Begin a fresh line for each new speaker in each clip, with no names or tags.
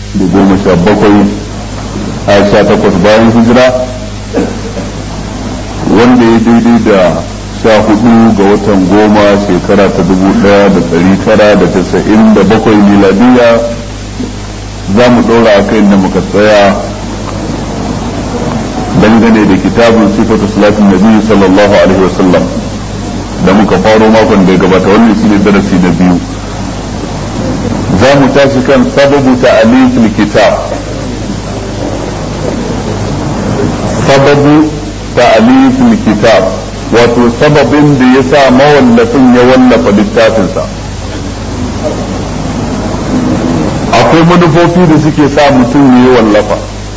da goma sha bakwai a sha takwas bayan hijira wanda ya daidai da sha hudu ga watan goma shekara ta dubu daya da dari tara da tasa'in da bakwai miladiya za mu ɗora a kai da muka tsaya dangane da kitabun sifatu salatin nabi sallallahu alaihi wasallam da muka faro makon da ya gabata wannan shine darasi na biyu za mu tashi kan sababu ta'alifil kitab sababu ta'alifil kitab wato sababin da ya sa mawallafin ya wallafa littafinsa akwai manufofi da suke sa mutum ya wallafa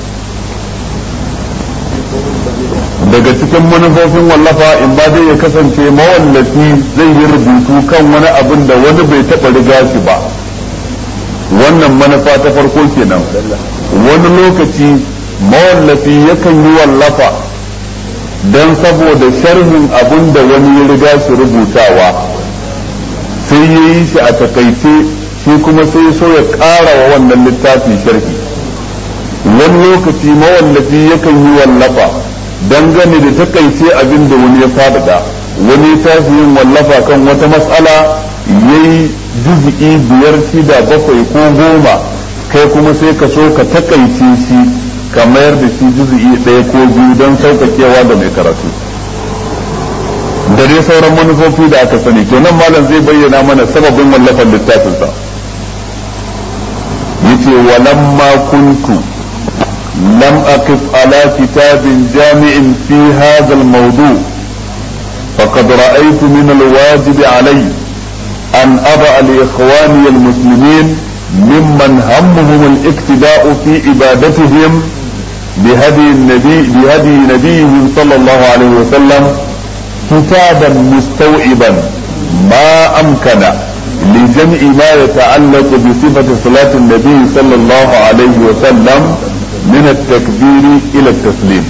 daga cikin manufofin wallafa in ba zai ya kasance mawallafi zai yi rubutu kan wani abin da wani bai taɓa riga shi ba wannan manufa ta farko kenan wani lokaci mawallafi yakan yi wallafa don saboda sharhin abin da wani ya riga shi rubutawa sai ya yi shi a takaice shi kuma sai so ya ƙara wa wannan littafi sharhi wani lokaci mawallafi yakan yi wallafa dangane da takaice abin da wani ya faɗaɗa wani tashi yin wallafa kan wata matsala ya yi juz'i biyar shida bakwai ko goma kai kuma sai ka so ka takaice shi ka mayar da shi juz'i ɗaya ko biyu don sauƙaƙewa da mai karatu da dai sauran manufofi da aka sani to nan malam zai bayyana mana sababin wallafar littafinsa yace walamma kuntu لم أقف على كتاب جامع في هذا الموضوع فقد رأيت من الواجب علي أن أضع لإخواني المسلمين ممن همهم الاقتداء في عبادتهم بهدي النبي بهدي نبيهم صلى الله عليه وسلم كتابا مستوعبا ما أمكن لجمع ما يتعلق بصفة صلاة النبي صلى الله عليه وسلم من التكبير إلى التسليم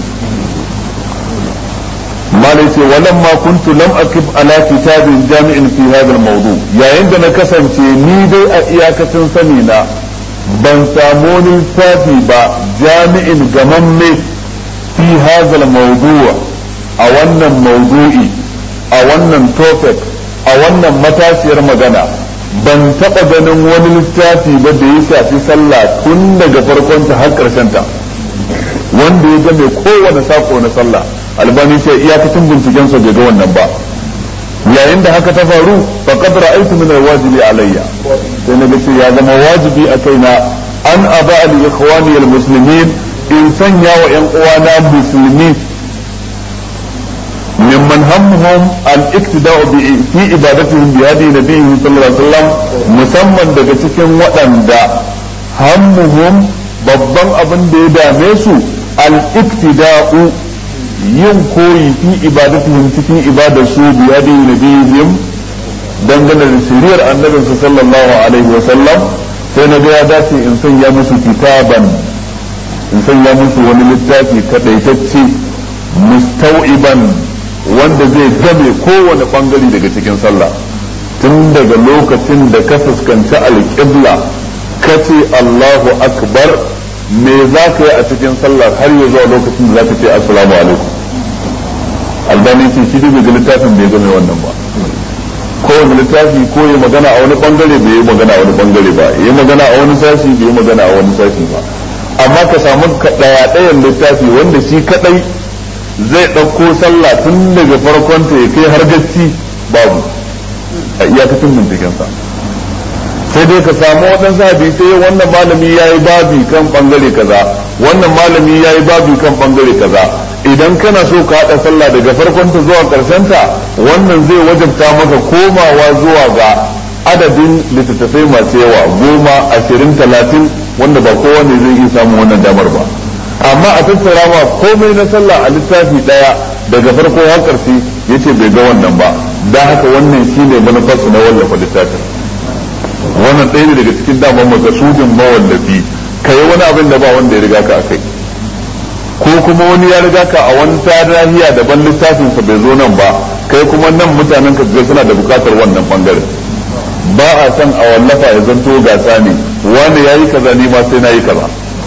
ما ليس ولما كنت لم أكب على كتاب جامع في هذا الموضوع يا عندنا كسن ni dai a iyakacin sani na ban samu littafi ba jami'in gamamme fi hadha mawdu' a wannan mawdu'i a wannan topic a wannan matashiyar magana ban taɓa ganin wani littafi ba da ya shafi sallah tun daga farkonta har ta wanda ya game kowane sako na sallah albani ce iyakacin bincikensa bai ga wannan ba yayin da haka ta faru fa qad ra'aytu min alwajibi alayya sai na ce ya zama wajibi a kaina an aba li ikhwani almuslimin in sanya wa yan uwana musulmi ممن همهم الاقتداء في عبادتهم بهدي نبيه صلى الله عليه وسلم musamman daga cikin waɗanda hammuhum babban abin da ya dame su al-iktida'u yin koyi fi ibadatihim cikin ibadar su bi hadi nabiyihim dangane da shiriyar annabin su sallallahu alaihi wa sallam sai na ga ya dace in sanya musu kitaban in sanya musu wani littafi kadaitacce mustau'iban wanda zai game kowane bangare daga cikin sallah tun daga lokacin da ka fuskanci alƙibla ka ce Allahu akbar me za ka yi a cikin sallah har ya zuwa lokacin da za ka ce assalamu alaikum albani ce shi bai ga littafin bai game wannan ba kowane littafi ko ya magana a wani bangare bai yi magana a wani bangare ba ya magana a wani sashi bai yi magana a wani sashi ba amma ka samu ɗaya ɗayan littafi wanda shi kaɗai zai ɗauko sallah tun daga farkonta ya kai har gacci babu a iyakacin bincikensa sai dai ka samu waɗansu hadisai wannan malami ya yi babi kan ɓangare kaza wannan malami ya yi babi kan ɓangare kaza idan kana so ka haɗa sallah daga farkonta zuwa ƙarshenta wannan zai wajabta maka komawa zuwa ga adadin littattafai masu yawa goma ashirin talatin wanda ba kowane zai iya samun wannan damar ba amma a tattara ma komai na sallah a littafi daya daga farko har karshe yace bai ga wannan ba da haka wannan shine manufarsu na wallafa littafin wannan ɗaya ne daga cikin daman makasudin mawallafi ka yi wani abin da ba wanda ya riga ka akai ko kuma wani ya riga ka a wani tarihiya daban littafin sa bai zo nan ba kai kuma nan mutanen ka suna da bukatar wannan bangaren ba a san a wallafa ya zanto gasa ne wani yayi kaza ni ma sai nayi kaza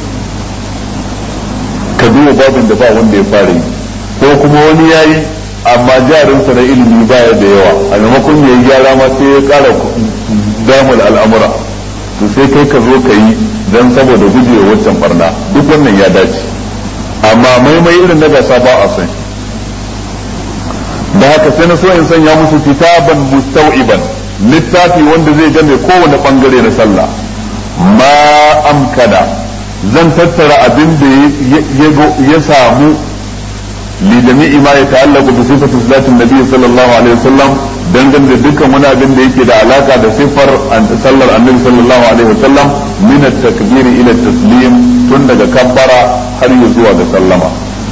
ka duba babin da ba wanda ya fara yi ko kuma wani yayi amma jarinsa na ilimi baya da yawa a maimakon ya yi gyara ma sai ya kara damar al'amura to sai kai ka zo ka yi don saboda gujewa waccan barna duk wannan ya dace amma maimai irin na gasa ba a san da haka sai na so in sanya musu kitaban mustau'iban littafi wanda zai game kowane bangare na sallah ma amkana zan tattara abin da ya samu لجميع ما يتعلق بصفة صلاة النبي صلى الله عليه وسلم dangane da dukkan wani abin da yake da alaka da siffar sallar annabi sallallahu alaihi wasallam min at-takbir ila taslim tun daga kabbara har ya zuwa ga sallama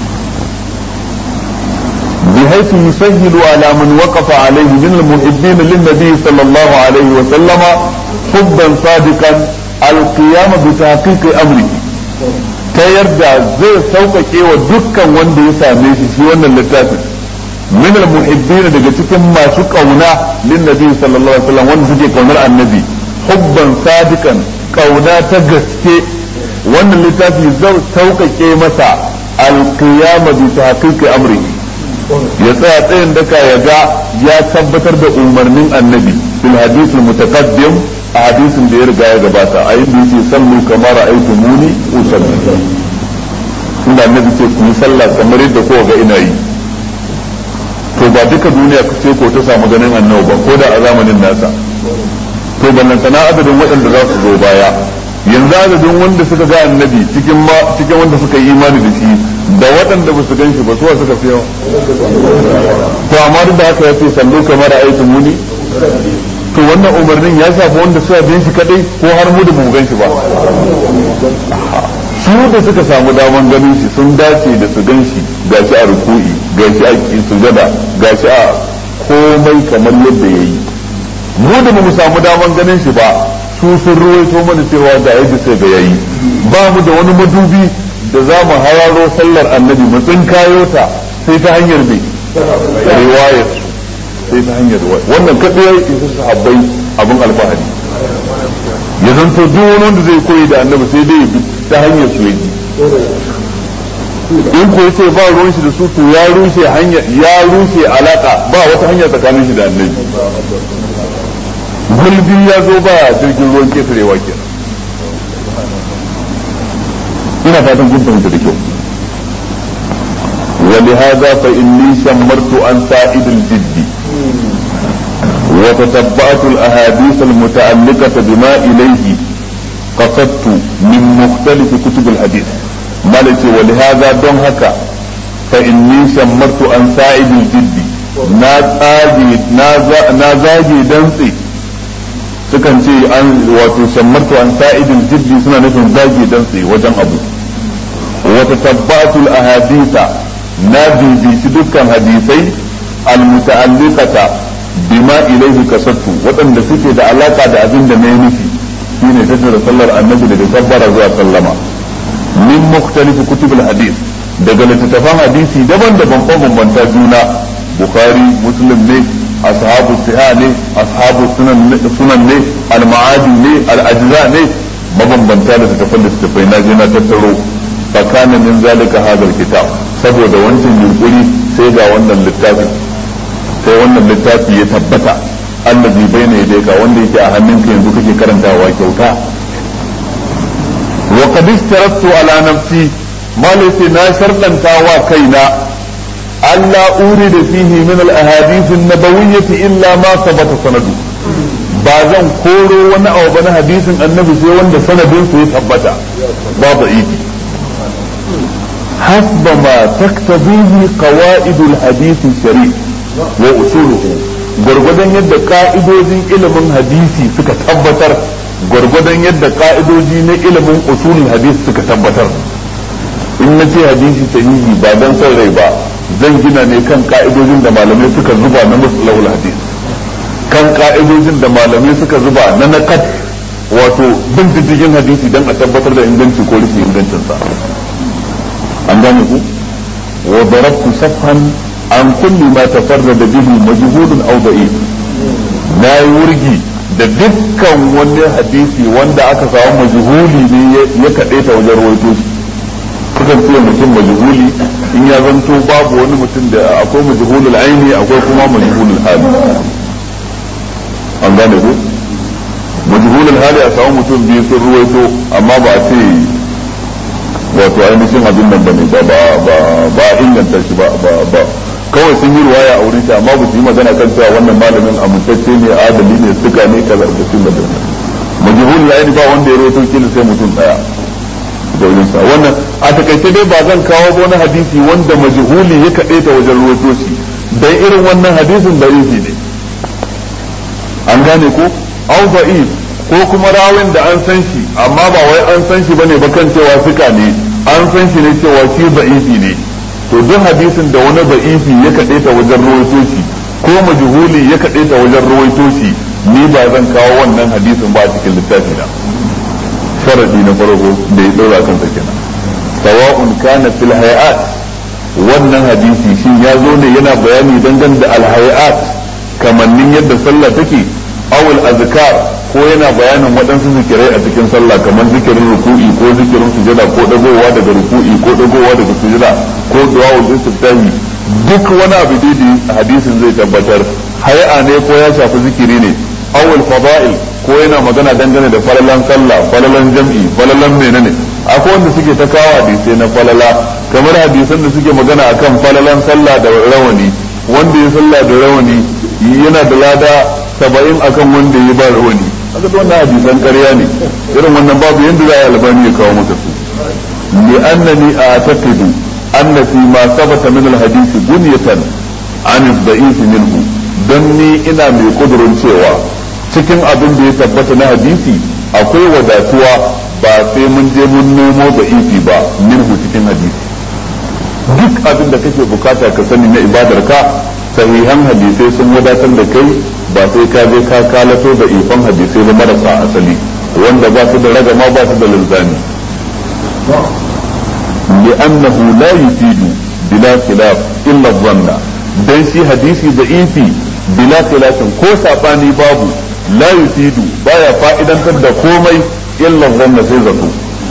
بحيث يسهل على من وقف عليه من المحبين للنبي صلى الله عليه وسلم حبا صادقا القيام بتحقيق امره ta yarda zai sauƙaƙe wa dukkan wanda ya same shi shi wannan littafin min al-muhibbin daga cikin masu kauna lin nabi sallallahu alaihi wasallam wanda suke kaunar annabi hubban sadiqan kauna ta gaske wannan littafi zai sauƙaƙe masa al-qiyama bi tahqiqi amri ya tsaya tsayin daka ya ga ya tabbatar da umarnin annabi fil hadith al-mutaqaddim a hadisin da ya riga ya gabata a yin da yake sallu kamar ra'aytu muni usalli inda annabi ce ku yi sallah kamar yadda kowa ga ina yi to ba duka duniya ce ko ta samu ganin annabi ba ko da a zamanin nasa to ballan sana adadin waɗanda za su zo baya yanzu adadin wanda suka ga annabi cikin ma cikin wanda suka yi imani da shi da waɗanda ba su gan shi ba suwa suka fi yawa to amma duk da haka ya ce sallu kamar ra'aytu muni to wannan umarnin ya shafi wanda suka bin shi kadai ko har mu da mu gan shi ba su da suka samu daman ganin shi sun dace da su gan shi gashi a ruku'i gashi a sujada gashi a komai kamar yadda ya yi mu da mu samu daman ganin shi ba su sun ruwaito mana cewa da yadda sai ga yayi ba mu da wani madubi da za mu hararo sallar annabi mu tsinkayo ta sai ta hanyar mai riwayar sai ta hanyar wannan kadai ya isa sahabbai abin alfahari ya zanto duk wani wanda zai koyi da annabi sai dai bi ta hanyar su yaji in ko yace ba ruwan shi da su to ya rushe hanya ya rushe alaka ba wata hanya tsakanin shi da annabi gulbi ya zo ba jirgin ruwan ketarewa kenan ina fatan kun fahimta da kyau ولهذا فإني شمرت عن سائد الجد وتتبعت الأحاديث المتعلقة بما إليه قصدت من مختلف كتب الحديث مالتي ولهذا دون هكا فإني شمرت عن سائد الجد نازاجي دنسي sukan ce an wato shammartu an sa'idin jiddi suna nufin zagi dantse wajen abu wata tabbatul ahadisa na bibici dukkan hadisai almuta'alliqata bima ilaihi kasattu waɗanda suke da alaka da abin da na yi nufi shine tattara sallar annabi daga kabbara zuwa sallama min mukhtalifi kutubul hadis daga littattafan hadisi daban-daban ko bambanta juna bukhari muslim ne ashabu siha ne ashabu sunan ne al-ma'adi ne al-ajza ne mabambanta da littattafan littattafai na je na tattaro fakana min zalika hadal kitab saboda wancan yunkuri sai ga wannan littafin sai wannan littafi ya tabbata allazi baina yadayka wanda yake a hannunka yanzu kake karantawa kyauta wa qad istaratu ala nafsi malai na shartanta wa kaina alla urida fihi min al ahadith an nabawiyyah illa ma sabata sanadu ba zan koro wani abu na hadisin annabi sai wanda sanadin su ya tabbata babu idi حسب ما تقتضيه قواعد الحديث الشريف وأصوله gwargwadon yadda ka'idojin ilimin hadisi suka tabbatar gwargwadon yadda ka'idoji na ilimin usulul hadisi suka tabbatar in na ce hadisi sahihi ba dan son rai ba zan gina ne kan ka'idojin da malamai suka zuba na musulul hadis kan ka'idojin da malamai suka zuba na nakat wato bin diddigin hadisi dan a tabbatar da inganci ko rashin ingancinsa an gane ku wa darabtu safhan an kulli ma tafarrada bihi majhulun aw da'if na yi wurgi da dukkan wani hadisi wanda aka samu majhuli ne ya kaɗe ta wajen rawaito shi sukan ce mutum majhuli in ya zanto babu wani mutum da akwai majhulul aini akwai kuma majhulul hali an gane ko majhulul hali a samu mutum biyu sun ruwaito amma ba a ce wato ainihin abin nan bane ba ba ba inganta shi ba ba kawai sun yi ruwaya a wurin shi amma ba su yi magana kan cewa wannan malamin amintacce ne adali ne suka ne kaza da sun da majhul ya ba wanda ya rawaito kila sai mutum daya da wurin sa wannan a takaice dai ba zan kawo ba wani hadisi wanda majhuli ya kade ta wajen rawaito shi dan irin wannan hadisin da ne an gane ko au da'if ko kuma rawin da an san shi amma ba wai an san shi bane ba kan cewa suka ne an san shi ne cewa shi da'ifi ne to duk hadisin da wani da'ifi ya kaɗe ta wajen ruwaito shi ko majhuli ya kaɗe ta wajen ruwaito shi ni ba zan kawo wannan hadisin ba a cikin littafi na sharadi na farko da ya dora kansa kenan sawa'un kana fil hayat wannan hadisi shin ya zo ne yana bayani dangane da al hayat kamannin yadda sallah take awul azkar ko yana bayanin waɗansu zikirai a cikin sallah kamar zikirin ruku'i ko zikirin sujada ko dagowa daga ruku'i ko dagowa daga sujada ko du'a'ul istiftahi duk wani abu da hadisin zai tabbatar hay'a ne ko ya shafi zikiri ne awul fada'il ko yana magana dangane da falalan sallah falalan jam'i falalan menene akwai wanda suke ta kawo hadisai na falala kamar hadisan da suke magana akan falalan sallah da rawani wanda ya sallah da rawani yana da lada saba'in akan wanda ya ba rawani haka da wannan hadisan ƙarya ne irin wannan babu yadda za a albani ya kawo maka su li annani a'taqidu anna fi ma sabata min al-hadith bunyatan an ad-da'if minhu dan ni ina mai kudurin cewa cikin abin da ya tabbata na hadisi akwai wadatuwa ba sai mun je mun nemo da'ifi ba minhu cikin hadisi duk abin da kake bukata ka sani na ibadar ka sahihan hadisai sun wadatar da kai ba sai ka je ka kalato da ifan hadisai ba marasa asali wanda ba su da ragama ba su da linzami لأنه لا يفيد بلا خلاف إلا الظن dan shi hadisi da ifi bila khilafin ko sabani babu la yufidu baya fa'idantar da komai illa zanna sai zato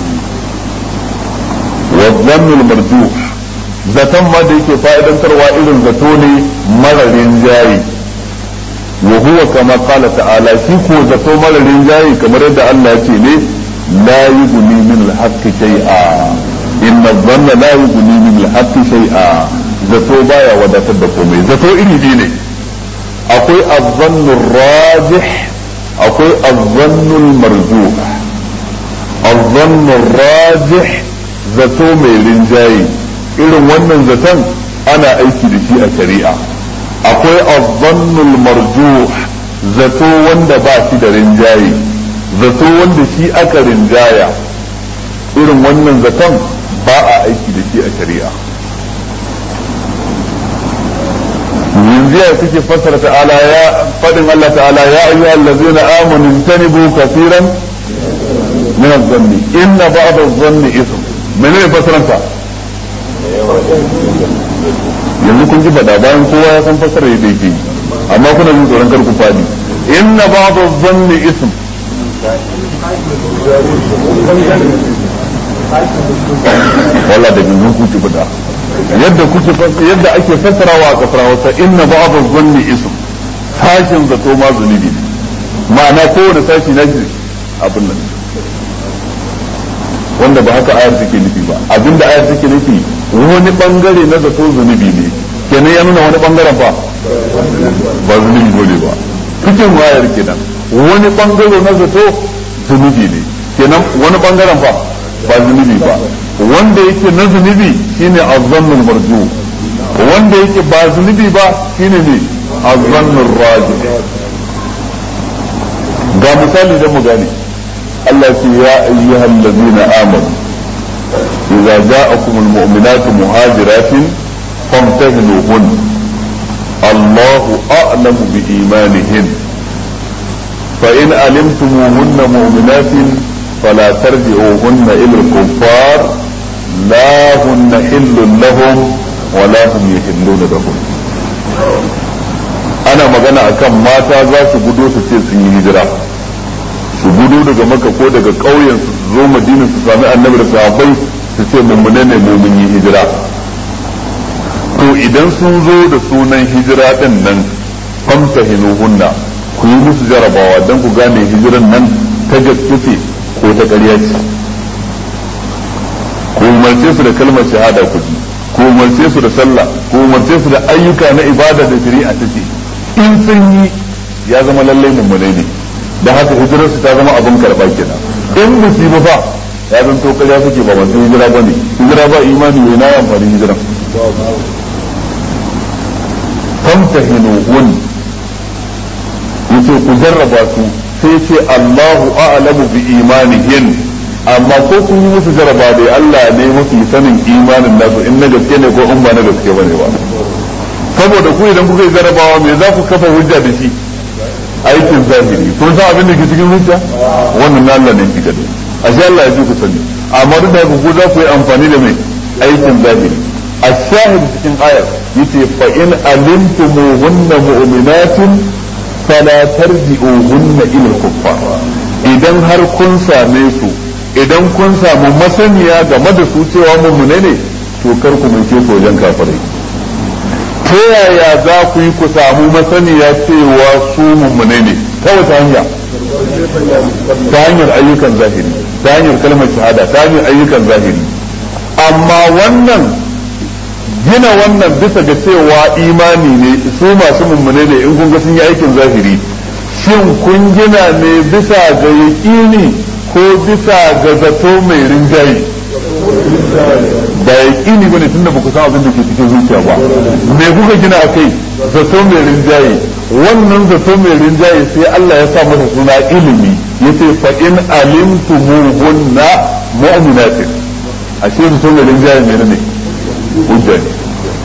wa dhannul marjuh zaton ma da yake fa'idantarwa irin zato ne mararin jayi wa huwa kama qala ta'ala shi ko zato mararin jayi kamar yadda Allah ya ce ne la yughni min al-haqqi shay'a inna dhanna la yughni min al-haqqi shay'a zato baya wadatar da komai zato iri biyu ne akwai az-zannu rajih akwai az-zannu marjuh az-zannu rajih zato mai rinjaye irin wannan zaton ana aiki da shi a shari'a akwai azzannul marjuh zato wanda ba shi da rinjaye zato wanda shi aka rinjaya irin wannan zaton ba a aiki da shi a shari'a yanzu ya suke fassara ta'ala ya fadin Allah ta'ala ya ayyuhal ladzina amanu tanibu kaseeran min adh-dhanni inna ba'd adh-dhanni ithm menene fassaranta yanzu kun ji faɗa bayan kowa ya san fasara yadda yake amma kuna jin tsoron kar ku fadi inna ba'd adh-dhanni ism wala da gangan kuke faɗa yadda kuke yadda ake fassarawa a kasar Hausa inna ba'd adh-dhanni ism sashin zato ma zunubi ma'ana kowane sashi na shi abin nan wanda ba haka ayar take nufi ba abinda ayar take nufi wani bangare na zato zunubi ne kenan ya nuna wani bangaren fa ba zunubi bane ba cikin ayar kenan wani bangare na zato zunubi ne kenan wani bangaren fa ba zunubi ba wanda yake na zunubi shine azzannul marju wanda yake ba zunubi ba shine ne azzannul raji ga misali da mu gane Allah ce ya ayyuhal ladina amanu idza ja'akum almu'minatu muhajiratin famtahinuhun Allahu a'lamu bi imanihin fa in alimtumuhunna mu'minatin فلا ترجعوهن إلى الكفار لا هن حل لهم ولا هم يحلون لهم ana magana akan mata za su gudo su ce sun yi hijira su gudo daga maka ko daga ƙauyen su zo madina su sami annabi da sahabbai su ce mummune ne mu mun yi hijira to idan sun zo da sunan hijira din nan famtahinuhunna ku yi musu jarabawa don ku gane hijiran nan ta gaske ce ko ta ƙarya ce ku umarce su da kalmar shahada ku ji ku umarce su da sallah ku umarce su da ayyuka na ibada da shari'a ta ce in sun yi ya zama lallai mummune ne da haka hijirar su ta zama abin karɓa kenan in musiba fa ya zan to ƙarya suke ba masu hijira ba ne hijira ba imani ne na amfani hijiran famtahinuhun yace ku jarraba su sai ce Allahu a'lamu bi imanihin amma ko kun yi musu jarraba dai Allah ne mafi sanin imanin nasu in na gaske ne ko in ba na gaske bane ba saboda ku idan kuka yi jarrabawa me za ku kafa hujja da shi aikin zahiri kun san abin da ke cikin hujja wannan na Allah ne shi kadai ashe Allah ya ji ku sani amma duk da haka ku za ku yi amfani da mai aikin zahiri الشاهد cikin ayar yace fa in alimtumuhunna mu'minatin fala tarji'uhunna ila kuffar idan har kun same su idan kun samu masaniya game da su cewa mummune ne to kar ku mai su wajen kafirai ta yaya za ku yi ku samu masaniya cewa su mummune ne ta wata hanya ta hanyar ayyukan zahiri ta hanyar kalmar shahada ta hanyar ayyukan zahiri amma wannan gina wannan bisa ga cewa imani ne su masu mummune ne in kun ga sun yi aikin zahiri shin kun gina ne bisa ga yaƙini ko bisa ga zato mai rinjaye ba yaƙini bane tunda ba ku san abin da ke cikin zuciya ba me kuka gina a kai zato mai rinjaye wannan zato mai rinjaye sai Allah ya sa masa suna ilimi yace fa in alimtumuhunna mu'minatin ashe zato mai rinjaye menene ne hujja ne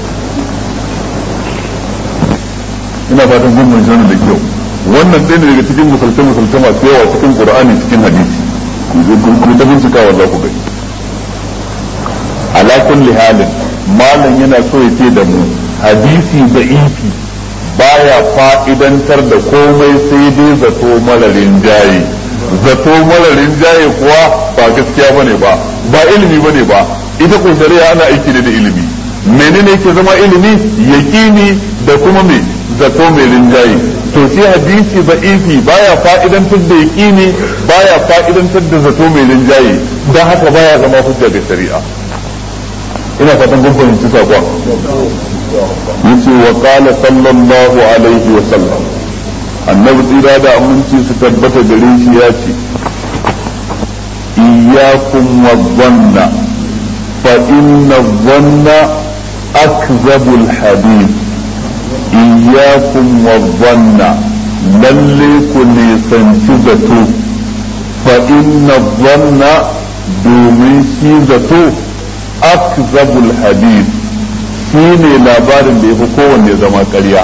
ina fatan kun mun da kyau wannan ɗaya daga cikin musulce musulce masu yawa cikin qur'ani cikin hadisi ku ta bincikawa za ku gani ala kulli halin malam yana so ya ce da mu hadisi da ifi baya fa'idantar da komai sai dai zato malarin jaye zato malarin jaye kuwa ba gaskiya bane ba ba ilimi bane ba ita ko shari'a ana aiki da ilimi menene yake zama ilimi yaqini da kuma me zato mai rinjaye to shi hadisi da'ifi baya fa'idantar da yaqini baya fa'idantar da zato mai rinjaye dan haka baya zama hujja ga shari'a ina fatan kun fahimci sakon yace wa qala sallallahu alaihi wa sallam annabi tsira da aminci su tabbata gare shi ya ce iyyakum wa dhanna فإن الظن أكذب الحديث إياكم والظن للي كن سنشزته فإن الظن دومين شيزته أكذب الحديث shine labarin da ya fi kowanne zama ƙarya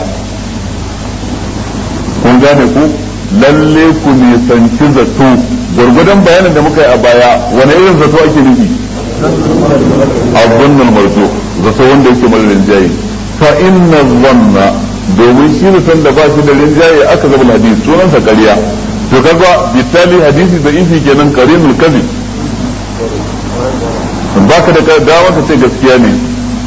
kun gane ku lalle ku nisanci zato gwargwadon bayanin da muka yi a baya wani irin zato ake nufi الظن المرجوح zato wanda yake mara rinjaye fa inna zanna domin shi zaton da ba shi da rinjaye aka zaba hadisi sunansa ƙarya to kaga bitali hadisi da ifi kenan qarinul kadhib baka da dawa ka ce gaskiya ne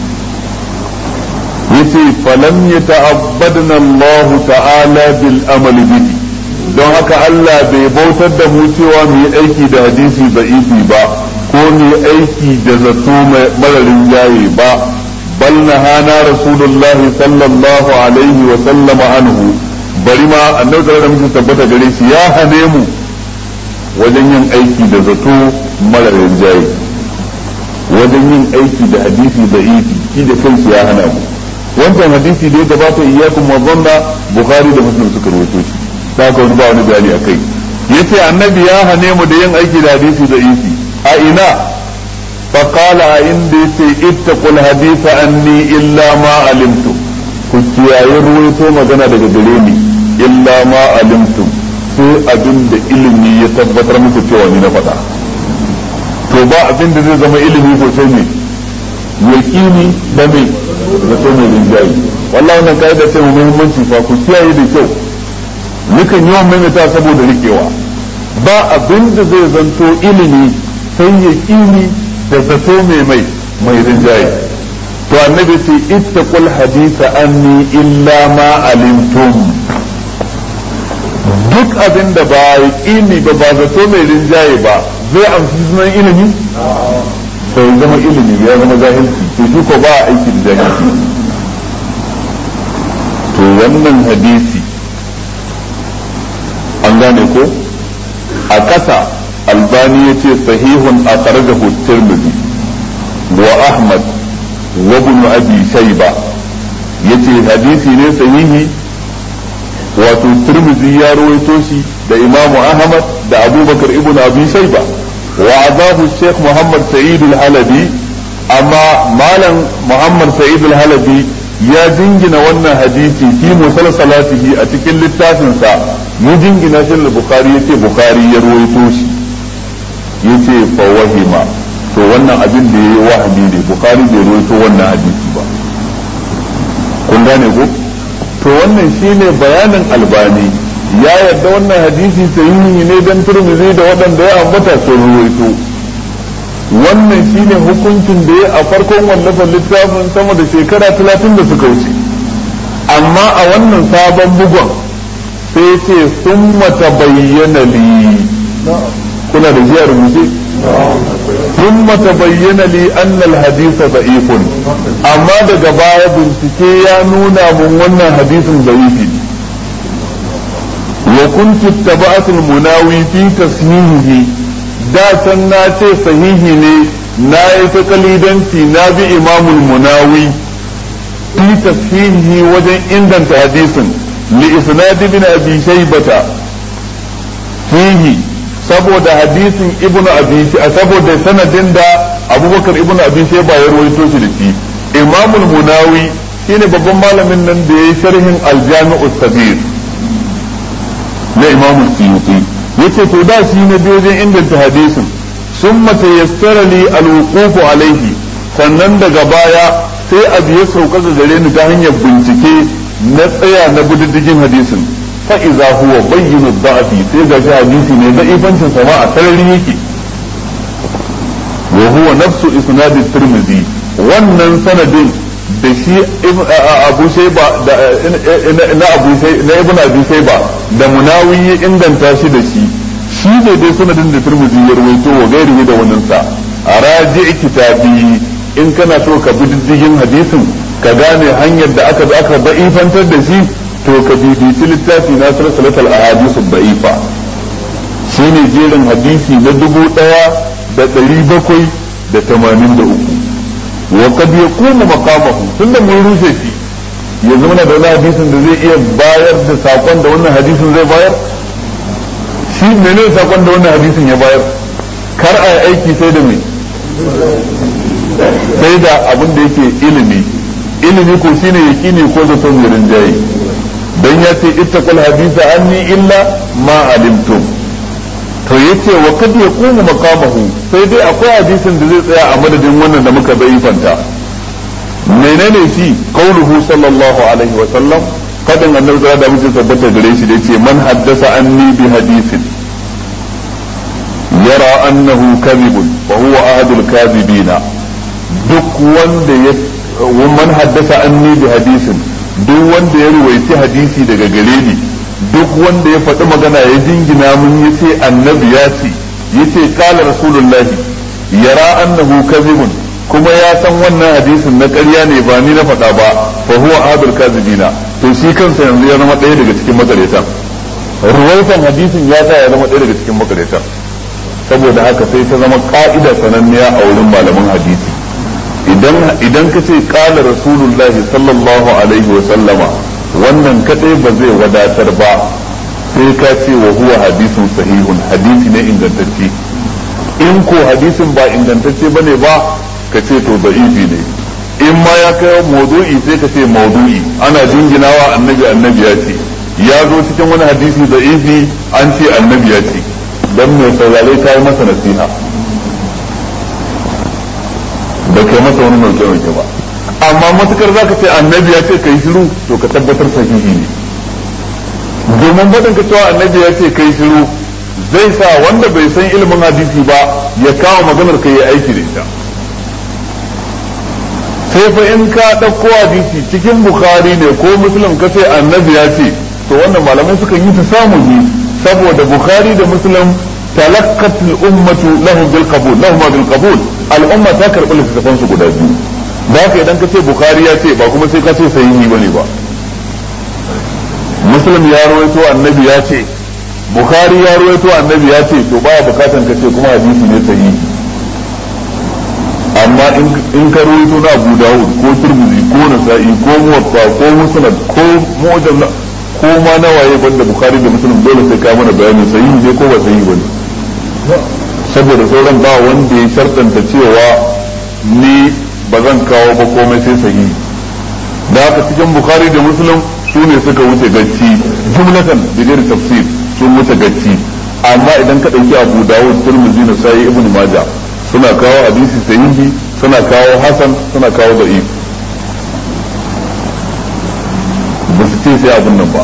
yace falam yata'abbadna Allah ta'ala bil amali bihi don haka Allah bai bautar da mu cewa mu yi aiki da hadisi da'ifi ba ko ne aiki da zato mararin jaye ba bal hana rasulullahi sallallahu alaihi wa sallama anhu bari ma annabi da muke tabbata gare shi ya hane mu wajen yin aiki da zato mararin jaye wajen yin aiki da hadisi da ifi shi da kanshi ya hana mu wancan hadisi da ya gabata iyyakum wa dhanna bukhari da muslim suka rawaito shi da haka wani ba wani bayani akai yace annabi ya hane mu da yin aiki da hadisi da ifi a ina فقال عند اتقوا الحديث عني إلا ما علمت ku kiyaye ruwaito magana daga gare ni illa ma alimtum sai abin da ilimi ya tabbatar muku cewa ni na faɗa to ba abin da zai zama ilimi ko sai ne yaqini da mai zato mai rinjaye wallahi wannan kaida ce mu muhimmanci fa ku kiyaye da kyau nukan yawan maimaita saboda rikewa ba abin da zai zanto ilimi sai yaqini da zato mai mai mai rinjaye to annabi ce ittaqul hadisa anni illa ma alimtum duk abin da ba yaqini ba ba zato mai rinjaye ba zai amfi sunan ilimi bai zama ilimi ya zama jahilci to shi ko ba aiki da jahilci to wannan hadisi an gane ko a ƙasa albani ya ce sahihun a kharajahu tirmidhi wa ahmad wa ibn abi shayba yace hadisi ne sahihi wato tirmidhi ya rawaito shi da imamu ahmad da abubakar ibn abi shayba وعذاب الشيخ محمد سعيد الحلبي أما مالا محمد سعيد الحلبي يا جنجنا وانا حديثي في مسلسلاته أتكل للتاسن سا يجنجنا شل البخاري يتي بخاري يروي توشي يتي فوهما to wannan abin da ya yi wahami ne bukari bai rawaito wannan hadisi ba kun gane ko to wannan shine bayanin albani ya yarda wannan hadisi sahihi ne dan turmizi da waɗanda ya ambata sun ruwaito wannan shine hukuncin da ya a farkon wallafar littafin sama da shekara talatin da suka wuce amma a wannan sabon bugon sai ce sun mata bayyana li kuna da jiya rubuce sun mata bayyana li annal hadisa da'ifun amma daga baya bincike ya nuna mun wannan hadisin da'ifi ne وكنت اتبعت المناوي في تصحيحه da can na ce sahihi ne na yi ta kalidanci na bi imamul munawi fi tashihi wajen inganta hadisin li isnad ibn abi shaybata fihi saboda hadisin ibn abi saboda sanadin da abubakar ibn abi shayba ya rawaito shi da shi imamul munawi shine babban malamin nan da yayi sharhin al-jami'us sabir na imamu suyuti yace to da shi na biyo wajen inganta hadisin sun mata yassara li alwuqufu alaihi sannan daga baya sai abu ya sauka ga gare ni ta hanyar bincike na tsaya na bididdigin hadisin fa iza huwa bayyinu da'fi sai ga shi hadisi ne da ifancin sama a sarari yake wa huwa nafsu isnad tirmidhi wannan sanadin da shi abu shaiba na abu na ibn abi shaiba da munawi ya inganta shi da shi shi ne dai sanadin da turmuzi ya rawaito wa gairihi da wannan sa a raji kitabi in kana so ka bi diddigin hadisin ka gane hanyar da aka aka da'ifantar da shi to ka bibici littafi na salsalatul ahadisu da'ifa shine jerin hadisi na dubu daya da ɗari bakwai da tamanin da uku وقد يقوم مقامه tunda mun rushe shi yanzu muna da wani hadisin da zai iya bayar da sakon da wannan hadisin zai bayar shi mene sakon da wannan hadisin ya bayar kar a yi aiki sai da mai sai da abin da yake ilimi ilimi ko shine yaqini ko zato mai rinjaye dan ya ce ittaqul hadisa anni illa ma alimtum to yace wa kad yaqumu maqamahu sai dai akwai hadisin da zai tsaya a madadin wannan da muka bai fanta menene shi qauluhu sallallahu alaihi wa sallam fadin annabi da da muke tabbata gare shi da yace man haddasa anni bi hadisin yara annahu kadhibun fa huwa ahadul kadhibina duk wanda ya man haddasa anni bi hadisin duk wanda ya ruwaici hadisi daga gare ni duk wanda ya faɗi magana ya jingina mun ya ce annabi ya ce ya ce kala rasulullahi yara annahu kadhibun kuma ya san wannan hadisin na ƙarya ne ba ni na faɗa ba fa huwa adul kadhibina to shi kansa yanzu ya zama ɗaya daga cikin makaretan ruwaitan hadisin ya sa ya zama ɗaya daga cikin makaretan saboda haka sai ta zama ka'ida sananniya a wurin malaman hadisi idan idan ka ce kala rasulullahi sallallahu alaihi wa sallama wannan kadai ba zai wadatar ba sai ka ce wa huwa hadisun sahihun hadisi ne ingantacce in ko hadisin ba ingantacce bane ba ka ce to da'ifi ne in ma ya kai maudu'i sai ka ce maudu'i ana jinginawa annabi annabi ya ce ya zo cikin wani hadisi da'ifi an ce annabi ya ce dan mai saurare ta yi masa nasiha ba kai masa wani nauke nauke ba amma matukar zaka ce annabi ya ce kai shiru to ka tabbatar sahihi ne domin faɗin ka cewa annabi ya ce kai shiru zai sa wanda bai san ilimin hadisi ba ya kawo maganar ka yi aiki da ita sai fa in ka ɗauko hadisi cikin bukhari ne ko muslim ka ce annabi ya ce to wannan malamai suka yi ta samu ne saboda bukhari da muslim talakkat al-ummatu lahum bil qabul lahum bil qabul al-umma ta karɓi littattafan su guda biyu da haka idan ka ce bukhari ya ce ba kuma sai ka ce sahihi bane ba muslim ya rawaito annabi ya ce bukhari ya rawaito annabi ya ce to baya bukatan ka ce kuma hadisi ne sahihi amma in ka rawaito na Abu Dawud ko Tirmidhi ko Nasa'i ko Muwatta ko Musnad ko Mu'jam ko ma nawaye banda Bukhari da Muslim dole sai ka mana bayani sahihi ne ko ba sahihi bane saboda sauran ba wanda ya shartanta cewa ni ba zan kawo ba komai sai sahihi da haka cikin Bukhari da Muslim su ne suka wuce gacci jumlatan bigir tafsir sun wuce gacci amma idan ka dauki Abu Dawud Tirmidhi Nasa'i Ibn Majah suna kawo hadisi sahihi suna kawo hasan suna kawo da'if ba su ce sai abin nan ba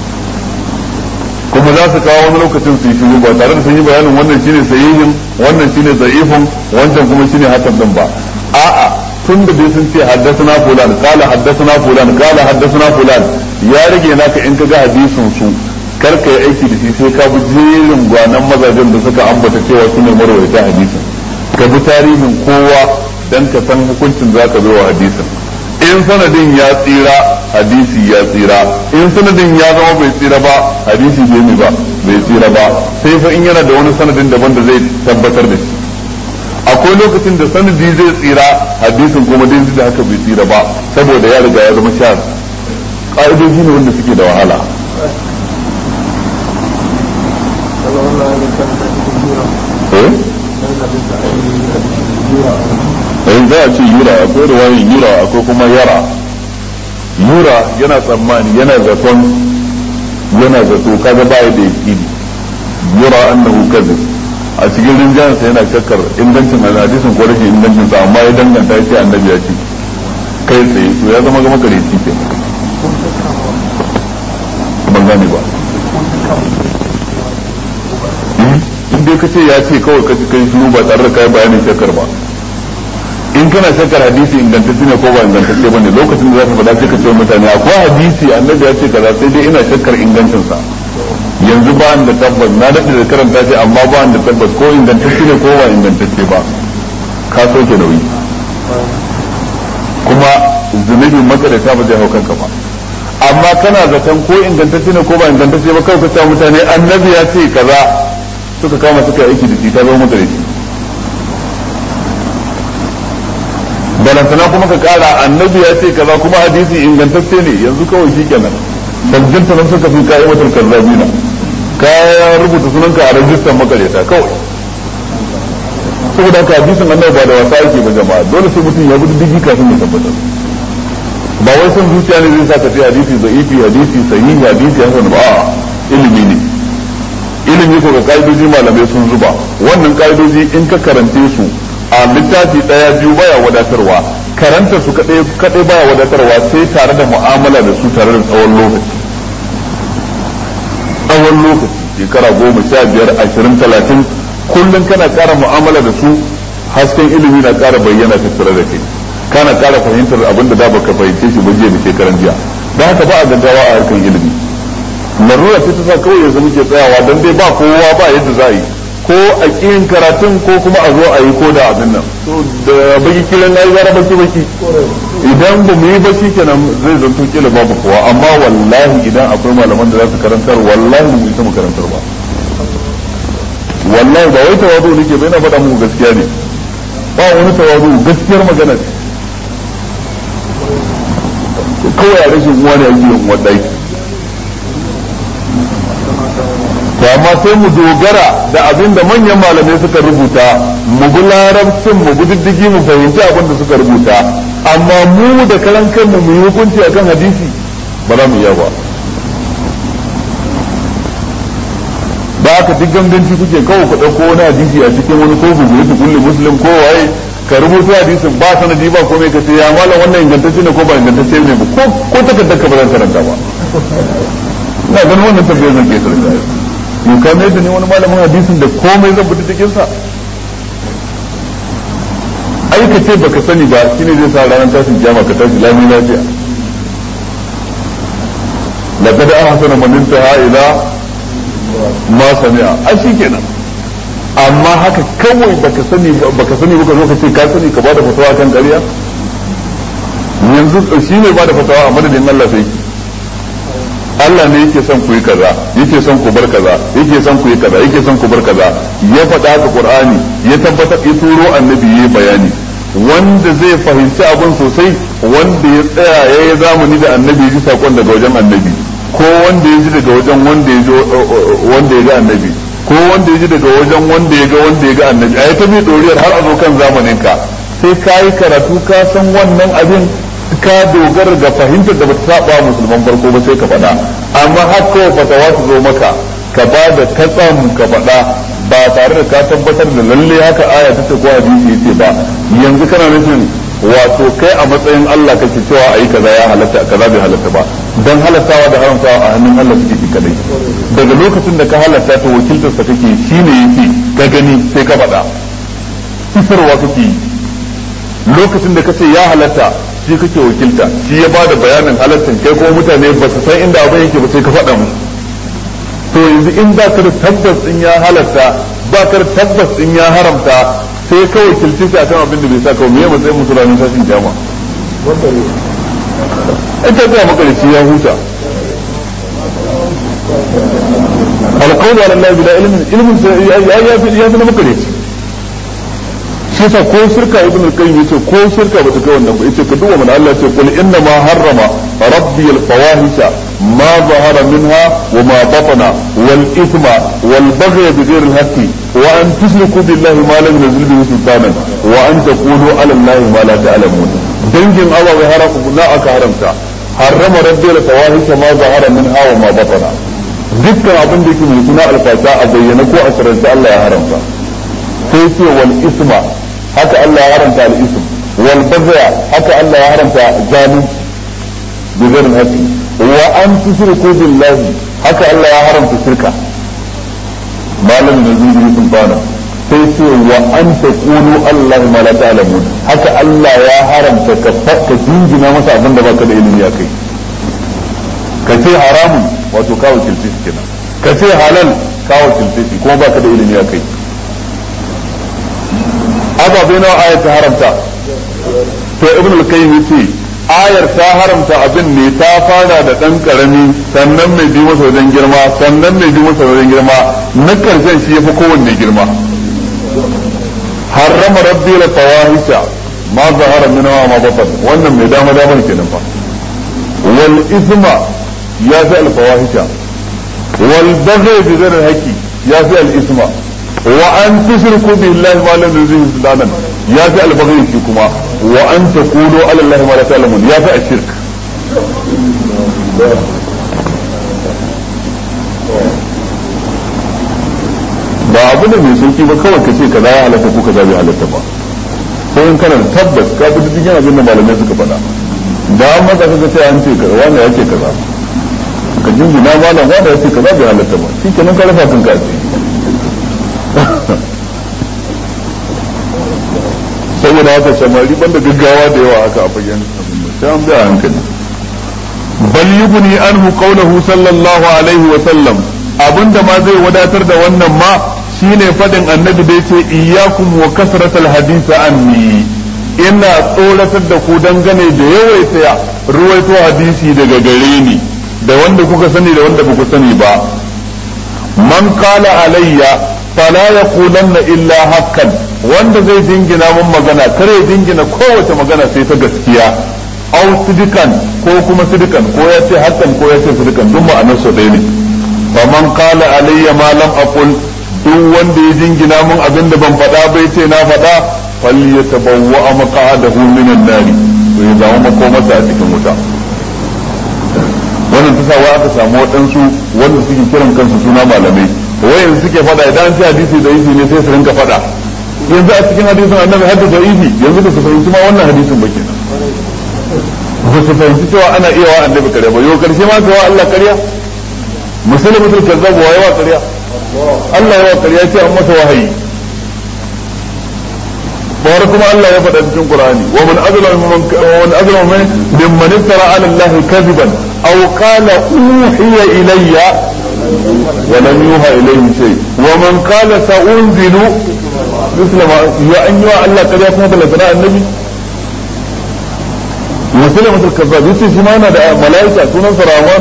kuma za su kawo wani lokacin su yi shiru ba tare da sun yi bayanin wannan shine sahihin wannan shine da'ifin wancan kuma shine hasan din ba a'a tun da dai sun ce haddasana fulan kala haddasana fulan kala haddasana fulan ya rage naka in ka ga hadisin su kar ka yi aiki da shi sai ka bi jerin gwanan mazajen da suka ambata cewa su ne marwaita hadisin ka bi tarihin kowa dan ka san hukuncin za ka wa hadisin in sanadin ya tsira hadisi ya tsira in sanadin ya zama bai tsira ba hadisi bai mi ba bai tsira ba sai fa in yana da wani sanadin daban da zai tabbatar da shi akwai lokacin da sanadi zai tsira hadisin kuma dai da haka bai tsira ba saboda ya riga ya zama sha ƙa'idoji ne wanda suke da wahala eh in za a ce yura akwai ruwayin yura akwai kuma yara yura yana tsammani yana zaton yana zato kaga baya da yakini yura annahu kadhib a cikin rinjayansa yana shakkar ingancin hadisin ko rashin ingancin sa amma ya danganta ya ce annabi ya ce kai tsaye to ya zama gama kare shi ke ban gane ba in dai ka ce ya ce kawai ka ci kai shiru ba tare da kai bayanin shakkar ba in kana shakkar hadisi ingantacce ne ko ba ingantacce bane lokacin da za ka faɗa sai ka ce mutane akwai hadisi annabi ya ce kaza sai dai ina shakkar ingancin sa yanzu ba da tabbas na daɗe da karanta shi amma ba da tabbas ko ingantacce ne ko ba ingantacce ba ka soke nauyi kuma zunubin makarata ba zai hau kanka ba amma kana zaton ko ingantacce ne ko ba ingantacce ba kawai ka ce mutane annabi ya ce kaza suka kama suka aiki da shi ta zama makareci balantana kuma ka kara annabi ya ce kaza kuma hadisi ingantacce ne yanzu kawai shi kenan sabbin nan suka fi ka'imatul kazzabina ka rubuta sunanka a rajistan makareta kawai saboda haka hadisin annabi ba da wasa yake ba jama'a dole sai mutum ya gudu digi kafin ya tabbatar ba wai son zuciya ne zai sa ka ce hadisi za'ifi hadisi sahihi hadisi hasan ba ilimi ne ilimi ko ga ka'idoji malamai sun zuba wannan ka'idoji in ka karante su a littafi daya biyu baya wadatarwa karanta su kadai kadai baya wadatarwa sai tare da mu'amala da su tare da tsawon lokaci tsawon lokaci shekara goma sha biyar ashirin talatin kullum kana kara mu'amala da su hasken ilimi na kara bayyana tattare da kai kana kara fahimtar abin da da baka fahimce shi ba jiya da shekaran jiya don haka ba a gaggawa a harkan ilimi larura ce ta sa kawai yanzu muke tsayawa don dai ba kowa ba yadda za a yi ko a ƙiyin karatun ko kuma a zo a yi ko da abin nan da baki kilan na yi zara baki baki idan ba mu yi baki kenan zai zanto kila babu kowa amma wallahi idan akwai malaman da za su karantar wallahi mu isa mu karantar ba wallahi ba wai tawadu nake bai na faɗa muku gaskiya ne ba wani tawadu gaskiyar magana ce kawai a rashin uwa ne ake yin wadai to amma sai mu dogara da abin da manyan malamai suka rubuta mu bi larabcin mu bi diddigi mu fahimci abin da suka rubuta amma mu da karan kanmu mu yi hukunci akan hadisi ba za mu iya ba ba ka duk ganganci kuke kawai ku ɗauko wani hadisi a cikin wani ko bugu ta kulli muslim ko waye ka rubuta hadisin ba sanadi ba komai ka ce ya malam wannan ingantacce ne ko ba ingantacce ne ba ko ko takardar ka ba zan karanta ba ina ganin wannan tambayar zan ke karanta yau ka mai da ne wani malamin hadisin da komai zan fita cikin sa ai ka ce baka sani ba shine zai sa ranar tashin kiyama ka tashi lami lafiya laqad ahsana man intaha ila ma sami'a ai shikenan amma haka kawai baka sani baka sani baka zo ka ce ka sani ka bada fatawa kan ƙarya yanzu shi ne bada fatawa a madadin Allah sai Allah ne yake son ku yi kaza yake son ku bar kaza yake son ku yi kaza yake son ku bar kaza ya faɗa haka Qur'ani ya tabbatar ya turo annabi yayi bayani wanda zai fahimci abin sosai wanda ya tsaya ya yi zamani da annabi ya ji sakon daga wajen annabi ko wanda ya ji daga wajen wanda ya wanda ya ga annabi ko wanda ya ji daga wajen wanda ya ga wanda ya ga annabi a ta bi doriyar har a zo kan zamanin ka sai ka yi karatu ka san wannan abin ka dogara ga fahimtar da bata saba musulman farko ba sai ka faɗa amma har kawai fatawa su zo maka ka ba da katsam ka faɗa ba tare da ka tabbatar da lalle haka aya ta ce ko hadisi yace ba yanzu kana nufin wato kai a matsayin Allah kake cewa ayi kaza ya halatta kaza bai halatta ba dan halattawa da haramtawa a hannun Allah suke ki kadai daga lokacin da ka halatta ta wakiltar sa kake shine yake ka gani sai ka faɗa isarwa kake yi lokacin da kace ya halatta shi kake wakilta shi ya bada bayanin halattan kai kuma mutane ba su san inda abin yake ba sai ka faɗa musu to yanzu in ba ka da tabbas in ya halatta ba ka da tabbas in ya haramta sai ka wakilci shi akan abin da bai sa ka me matsayin musu ranar tashin kiyama ita ta makarici ya huta alƙawli ala Allah bila ilmin ilmin ya fi ya fi na makarici shi yasa ko shirka ibn al-qayyim yace ko shirka bata kai wannan ba yace ka duba mana Allah yace qul inna ma harrama rabbi al-fawahisha ma zahara minha wa ma batana wal ithma wal baghy bighayr al-haqqi wa an tushriku billahi ma lam yunzil bihi sultanan wa an taqulu ala allahi ma la ta'lamun dangin Allah bai haramu na aka haramta harrama rabbi al-fawahisha ma zahara minha wa ma batana dukkan abin da yake mai suna alfata a bayyana ko a sirrance Allah ya haramta sai ce wal isma haka Allah ya haramta al ism wal bagya haka Allah ya haramta zalunci bi ghairi haqqi wa an tushriku billahi haka Allah ya haramta shirka malam da zuwa sultana sai ce wa an taqulu Allah ma la ta'lamun haka Allah ya haramta ka fakka jingina masa abin da baka da ilimi ya kai ka ce haramun wato kawo kilfi kenan ka ce halal kawo kilfi kuma baka da ilimi ya kai ababai nawa ayar ta haramta to ibn al-qayyim yace ayar ta haramta abin ne ta fara da dan karami sannan mai bi masa wajen girma sannan mai bi masa wajen girma na karshen shi yafi kowanne girma harrama rabbi la fawahisha ma zahara min wa ma batan wannan mai dama dama kenan fa wal isma ya fi al fawahisha wal baghy bi ghairi haqi ya fi al isma wa an tushriku billahi ma lam yunzil sultanan ya fi albaghi shi kuma wa an taqulu ala allahi ma la ta'lamun ya fi ashirk ba abu ne mai sauki ba kawai ka ce kaza ya halatta ko kaza bai halatta ba sai in kana tabbas ka bi duk yana abin da malamai suka faɗa da an maka kaga sai an ce kaza wanda ya ce kaza ka jinjina malam wanda ya ce kaza bai halatta ba shi kenan ka rufa kanka a ciki saboda haka samari banda gaggawa da yawa haka a fagen sai an biya hankali bal yubni anhu qawluhu sallallahu alaihi wa sallam abinda ma zai wadatar da wannan ma shine fadin annabi da yace iyyakum wa kasratal hadith anni ina tsoratar da ku dangane da yawaita ruwaito hadisi daga gare ni da wanda kuka sani da wanda ba ku sani ba man qala alayya fala yaqulanna illa haqqan wanda zai dingina mun magana kare dingina kowace magana sai ta gaskiya au sidikan ko kuma sidikan ko ya ce haqqan ko ya ce sidikan duk ma'anar su ɗaya ne fa man qala alayya ma lam aqul duk wanda ya dingina mun abin da ban faɗa bai ce na faɗa falyatabawwa maq'adahu minan nari to ya zama makomarsa a cikin wuta wannan ta sa aka samu waɗansu wanda suke kiran kansu suna malamai wayan suke fada idan ci hadisi da yi ne sai su rinka fada yanzu a cikin hadisin annabi hadda da'ifi yanzu ba su fahimci ma wannan hadisin ba kenan ba su fahimci cewa ana iya wa annabi karya ba yau karshe ma wa Allah karya musulmatul kazzab wa yawa karya Allah yawa karya ce an masa wahayi bawar kuma Allah ya faɗa cikin Qur'ani wa man azlamu man wa man azlamu mimman iftara ala Allah kadiban aw qala uhiya ilayya wa lam yuha ilayhi shay wa man qala sa'unzilu مثل ما يا أن يا الله قد يكون بلغنا النبي مسلمة الكذاب يتي شمانا دا ملائكة سنة سرامان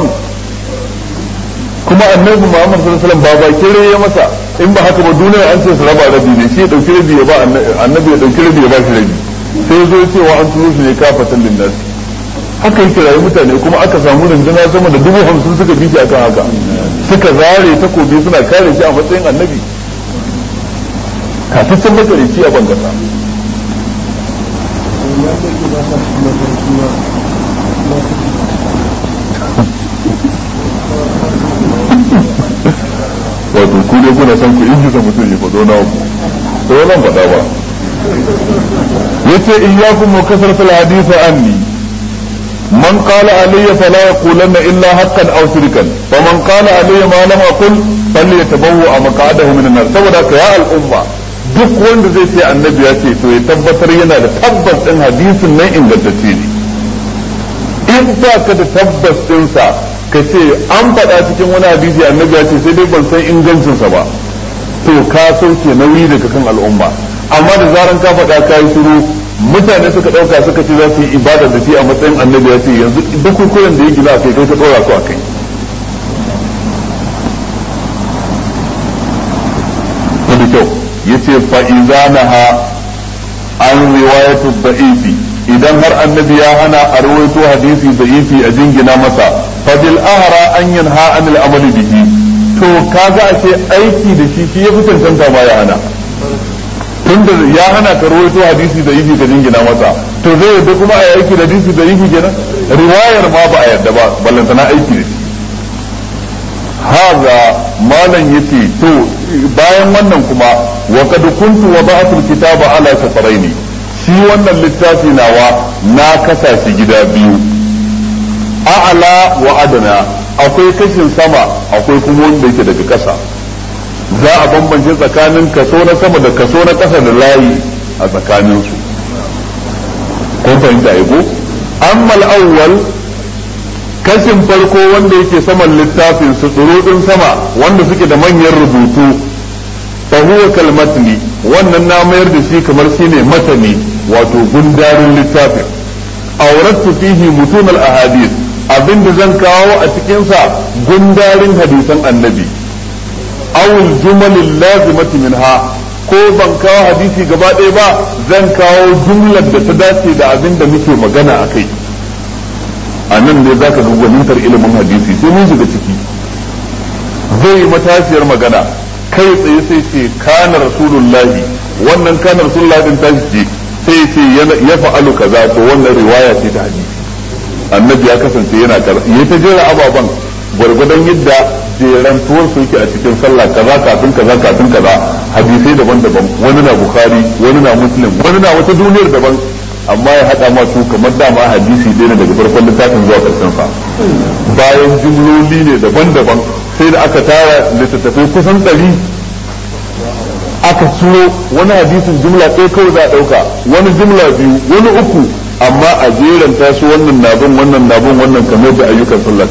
كما النبي محمد صلى الله عليه وسلم بابا كيري يا مسا in ba haka ba duniya an ce su raba rabi ne shi ya dauki rabi ya ba annabi ya dauki rabi ya ba shi rabi sai ya zo ya ce wa an turo shi ne kafatan linnas haka yake rayu mutane kuma aka samu rundunar sama da dubu hamsin suka bi shi akan haka suka zare takobi suna kare shi a matsayin annabi kataccen makarici a ban kasa wato ku ne kuna san ku inji mutum ya faɗo na ku to nan faɗa ba yace iyyakum wa kasratul hadith anni man qala alayya fala yaqulanna illa haqqan aw shirkan wa man qala alayya ma lam aqul falyatabawwa maq'adahu min an-nar saboda ka ya al'umma duk wanda zai ce annabi ya ce to ya tabbatar yana da tabbas din hadisin nan ingantacce ne in ba ka da tabbas dinsa ka ce an faɗa cikin wani hadisi annabi ya ce sai dai ban san ingancinsa ba to ka sauke nauyi daga kan al'umma amma da zaran ka faɗa ka yi shiru mutane suka ɗauka suka ce za su yi ibada da shi a matsayin annabi ya ce yanzu duk kukuren da ya gina a kai kai ka ɗora su a kai da kyau yace fa idza naha an riwayatu da'ifi idan har annabi ya hana a rawaito hadisi da'ifi a jingina masa fa bil ahra an yanha an al amali bihi to kaga ashe aiki da shi shi yafi cancanta ma ya hana tunda ya hana ka rawaito hadisi da'ifi ka jingina masa to zai yadda kuma a aiki da hadisi da'ifi kenan riwayar ma ba a yarda ba ballantana aiki da shi haza malam yace to bayan wannan kuma wa kad kuntu wada'tu kitaba ala safaraini shi wannan littafi nawa na kasa shi gida biyu a'ala wa adana akwai kashin sama akwai kuma wanda yake daga kasa za a bambance tsakanin kaso na sama da kaso na kasa da layi a tsakanin su kun fahimta ko amma al-awwal kashin farko wanda yake saman littafin su tsurudin sama wanda suke da manyan rubutu fa huwa kalmatni wannan na mayar da shi kamar shine matani wato gundarin littafin awrattu fihi mutun al ahadith abinda zan kawo a cikin sa gundarin hadisan annabi aw al jumal lazimati minha ko ban kawo hadisi gaba ɗaya ba zan kawo jumlar da ta dace da abin da muke magana a kai a nan ne za ka ga gwanintar ilimin hadisi sai mun shiga ciki zai yi matashiyar magana kai tsaye sai ce kana rasulullahi wannan kana rasulullahi din tashi ce sai ce ya fa'alu kaza to wannan riwaya ce ta hadisi annabi ya kasance yana kaza ya ta jera ababan gwargwadon yadda jerantuwar su yake a cikin sallah kaza kafin kaza kafin kaza hadisai daban-daban wani na bukhari wani na muslim wani na wata duniyar daban amma ya haɗa ma su kamar dama hadisi ɗaya ne daga farkon littafin zuwa ƙarshen sa bayan jumloli ne daban-daban sai da aka tara littattafai kusan ɗari aka ciro wani hadisin jumla ɗaya kawai za a ɗauka wani jumla biyu wani uku amma a jeranta su wannan nabin wannan nabin wannan kamar da ayyukan sallah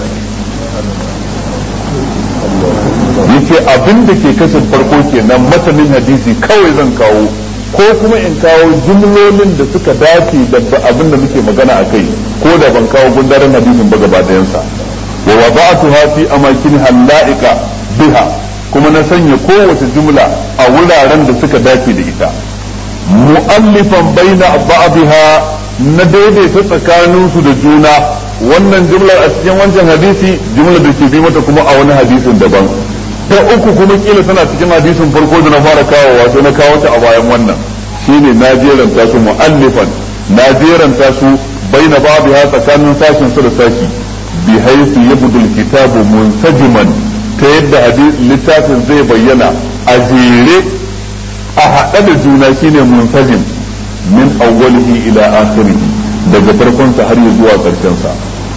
yace abin da ke kashin farko kenan matanin hadisi kawai zan kawo ko kuma in kawo jumlolin da suka dace da abin da muke magana a kai ko da ban kawo gundarin hadisin ba gaba ɗayansa wa wada'tuha fi amakin halaika biha kuma na sanya kowace jumla a wuraren da suka dace da ita mu'allifan baina ba'dha na daidaita tsakanin su da juna wannan jumlar a cikin wancan hadisi jumlar da ke bi mata kuma a wani hadisin daban ta uku kuma kila tana cikin hadisin farko da na fara kawowa sai na kawo ta a bayan wannan shine na jeranta su mu'allifan na jeranta su baina ba'dha tsakanin sashin su da sashi bi haythu yabdu al-kitabu munsajiman ta yadda littafin zai bayyana a jere a haɗe da juna shine munfajin min awwalihi ila akhirih daga farkon sa har zuwa ƙarshen sa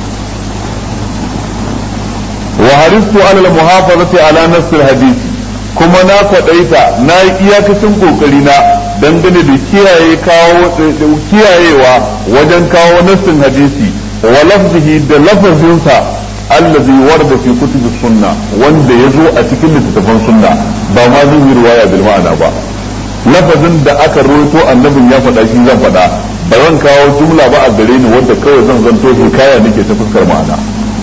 wa haristu ala al-muhafazati ala nass al-hadith kuma na kwadaita na yi iyakacin kokari na dangane da kiyaye kawo kiyayewa wajen kawo nassin hadisi wa lafzihi da lafazinsa allazi warda fi kutubi sunna wanda ya zo a cikin littattafan sunna ba ma zan yi riwaya bil ma'ana ba lafazin da aka rawaito annabin ya faɗa shi zan faɗa ba zan kawo jumla ba a gare ni wanda kawai zan zanto hikaya nake ta fuskar ma'ana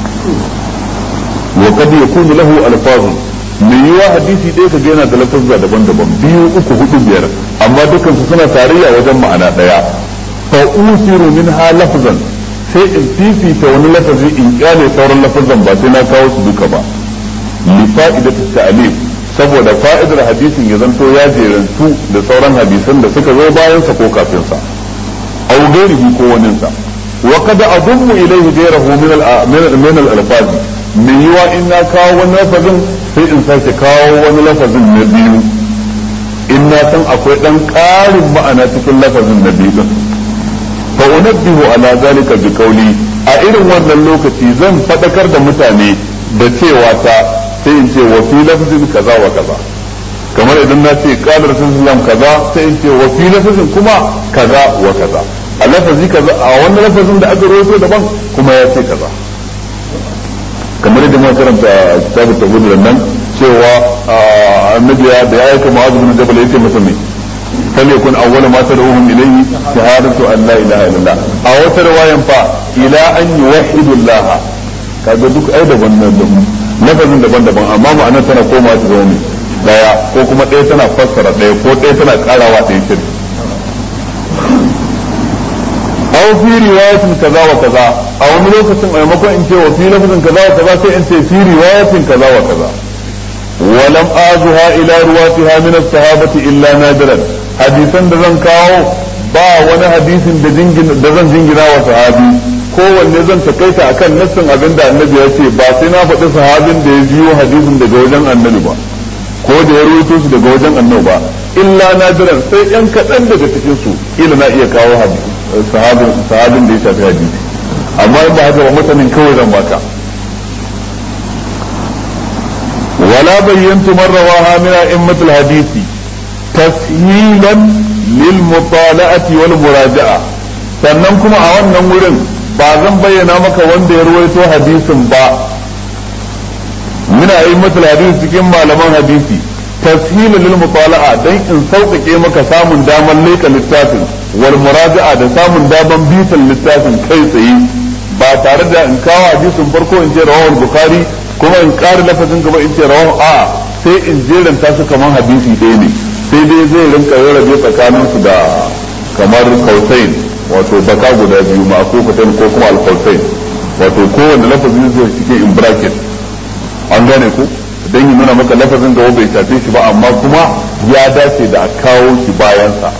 wa kad yakunu lahu alfazun mai yiwa hadisi ɗaya ka yana da lafazza daban-daban biyu uku hudu biyar amma dukkan su suna tarayya wajen ma'ana ɗaya fa usiru minha lafzan sai in fifita wani lafazi in kyale sauran lafazan ba sai na kawo su duka ba li fa'idatu ta'lif saboda fa'idar hadisin ya zanto ya jerantu da sauran hadisan da suka zo bayan sa ko kafin sa aw ghairihi ko wanin sa wa qad adummu ilayhi ghayrahu min al min al alfaz min yiwa in na kawo wani lafazin sai in sake kawo wani lafazin na biyu in na san akwai dan ƙarin ma'ana cikin lafazin na biyu din fa unabbihu ala zalika bi qawli a irin wannan lokaci zan fadakar da mutane da cewa ta sai in ce wa fi lafzin kaza wa kaza kamar idan na ce qala rasulullah kaza sai in ce wa fi lafzin kuma kaza wa kaza a lafazi kaza a wannan lafazin da aka rawaito daban kuma ya ce kaza kamar yadda muka karanta kitabut tawhid nan cewa annabi da ya aika mu'adh bin jabal yace masa mai فليكن أول ما تدعوهم إليه شهادة أن لا إله إلا الله أو رواية فا إلى أن يوحدوا الله kaga duk ai daban daban lafazin daban daban amma ma'ana tana koma ta zama mai daya ko kuma ɗaya tana fassara ɗaya ko ɗaya tana karawa ɗaya shirki aw fi riwayatin kaza wa kaza a wani lokacin a maimakon in ce wa fi lafazin kaza wa kaza sai in ce fi riwayatin kaza wa kaza ولم آزها إلى رواتها من الصحابة إلا نادرا حديثا دزن كاو با wani hadisin da zan jingina wa sahabi kowanne zan takaita akan nassin abin da annabi ya ce ba sai na faɗi sahabin da ya biyo hadisin daga wajen annabi ba ko da ya rawaito su daga wajen annabi ba illa nadiran sai yan kaɗan daga cikin su ila na iya kawo sahabin sahabin da ya shafi hadisi amma in ba haka ba mutanen kawai zan baka ولا بينت من رواها من أئمة الحديث تسهيلا للمطالعة والمراجعة sannan kuma a wannan wurin ba zan bayyana maka wanda ya ruwaito hadisin ba muna yi matul hadisi cikin malaman hadisi tashila lil mutala'a dan in sauƙaƙe maka samun damar leka littafin wal muraja'a da samun damar bitan littafin kai tsaye ba tare da in kawo hadisin farko in je rawahul bukhari kuma in ƙara lafazin gaba in ce rawahu a sai in jeranta su kamar hadisi ɗaya ne sai dai zai rinka rarrabe tsakanin su da kamar kausain wato baka guda biyu ma ko kutan ko kuma alkausain wato kowanne lafazin zai cike in bracket an gane ku dan yi nuna maka lafazin gaba bai shafe shi ba amma kuma ya dace da a kawo shi bayansa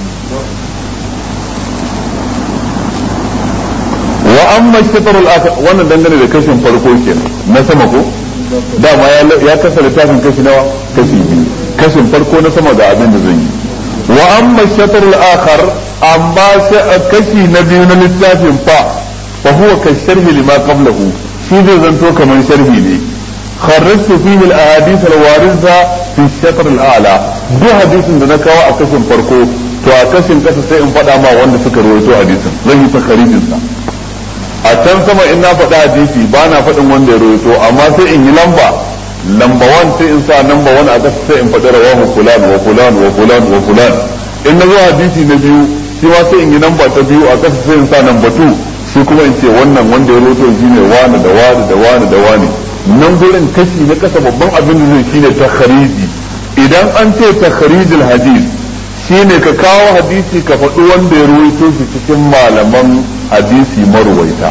wa amma shatarul akhar wannan dangane da kashin farko kenan na sama ko dama ya kasa littafin kashi nawa kashi biyu kashin farko na sama ga abin da zan yi wa amma shatarul akhar amma kashi na biyu na littafin fa fa huwa ka sharhi lima qablahu shi zai zanto kamar sharhi ne kharrajtu fihi al ahadith al waritha fi shatr al a'la duk hadisin da na kawo a kashin farko to a kashin kasa sai in faɗa ma wanda suka rawaito hadisin zan yi takharijin sa a can sama in na faɗi hadisi ba na faɗin wanda ya rawaito amma sai in yi lamba lamba wan sai in sa lamba wan a ƙasa sai in faɗi rawahu fulan wa fulan wa fulan wa fulan in na zo hadisi na biyu shi ma sai in yi lamba ta biyu a ƙasa sai in sa lamba tu shi kuma in ce wannan wanda ya rawaito shi ne wani da wani da wani da wani nan gurin kashi na ƙasa babban abin da zai shine takhariji idan an ce takharijul hadis shine ka kawo hadisi ka faɗi wanda ya rawaito shi cikin malaman hadisi marwaita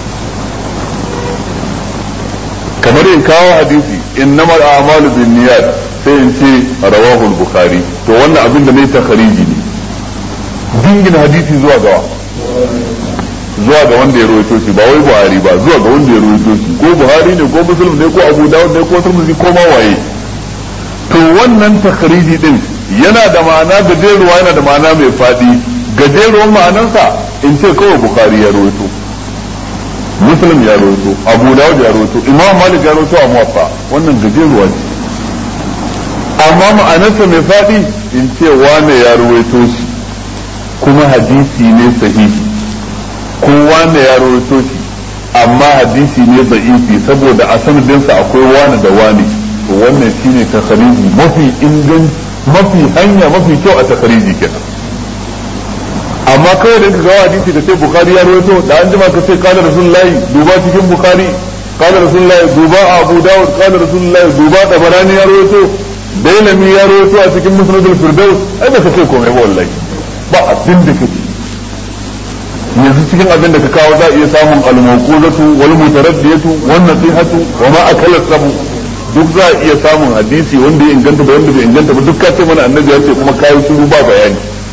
kamar in kawo hadisi innama al'amalu bin niyyat sai in ce rawahu al-bukhari to wannan abin da ne ta khariji ne dingin hadisi zuwa ga zuwa ga wanda ya rawaito shi ba wai buhari ba zuwa ga wanda ya rawaito shi ko buhari ne ko muslim ne ko abu dawud ne ko tirmidhi ko ma waye to wannan takhriji din yana da ma'ana gajeruwa yana da ma'ana mai faɗi gajeruwan ma'anarsa in ce kawai bukari ya rawaito muslim ya rawaito abu dawud ya rawaito imam malik ya rawaito a muwaffa wannan gajeruwa ce amma ma'anarsa mai faɗi in ce wane ya rawaito shi kuma hadisi ne sahihi ko wane ya rawaito shi amma hadisi ne da'ifi saboda a sanadinsa akwai wane da wane to wannan shine takhariji mafi ingan mafi hanya mafi kyau a takhariji kenan amma kawai da ka ga hadisi da sai bukhari ya rawaito da an jima ka ce kana rasulullahi duba cikin bukhari kana rasulullahi duba abu dawud kana rasulullahi duba tabarani ya rawaito dailami ya rawaito a cikin musnadul firdaus ai ba ka ce komai ba wallahi ba abin da kake yanzu cikin abin da ka kawo za a iya samun al-mawquzatu wal mutaraddiyatu wan nasihatu wa ma akala sabu duk za a iya samun hadisi wanda ya inganta da wanda bai inganta ba duk ka ce mana annabi ya ce kuma kayi shiru ba bayani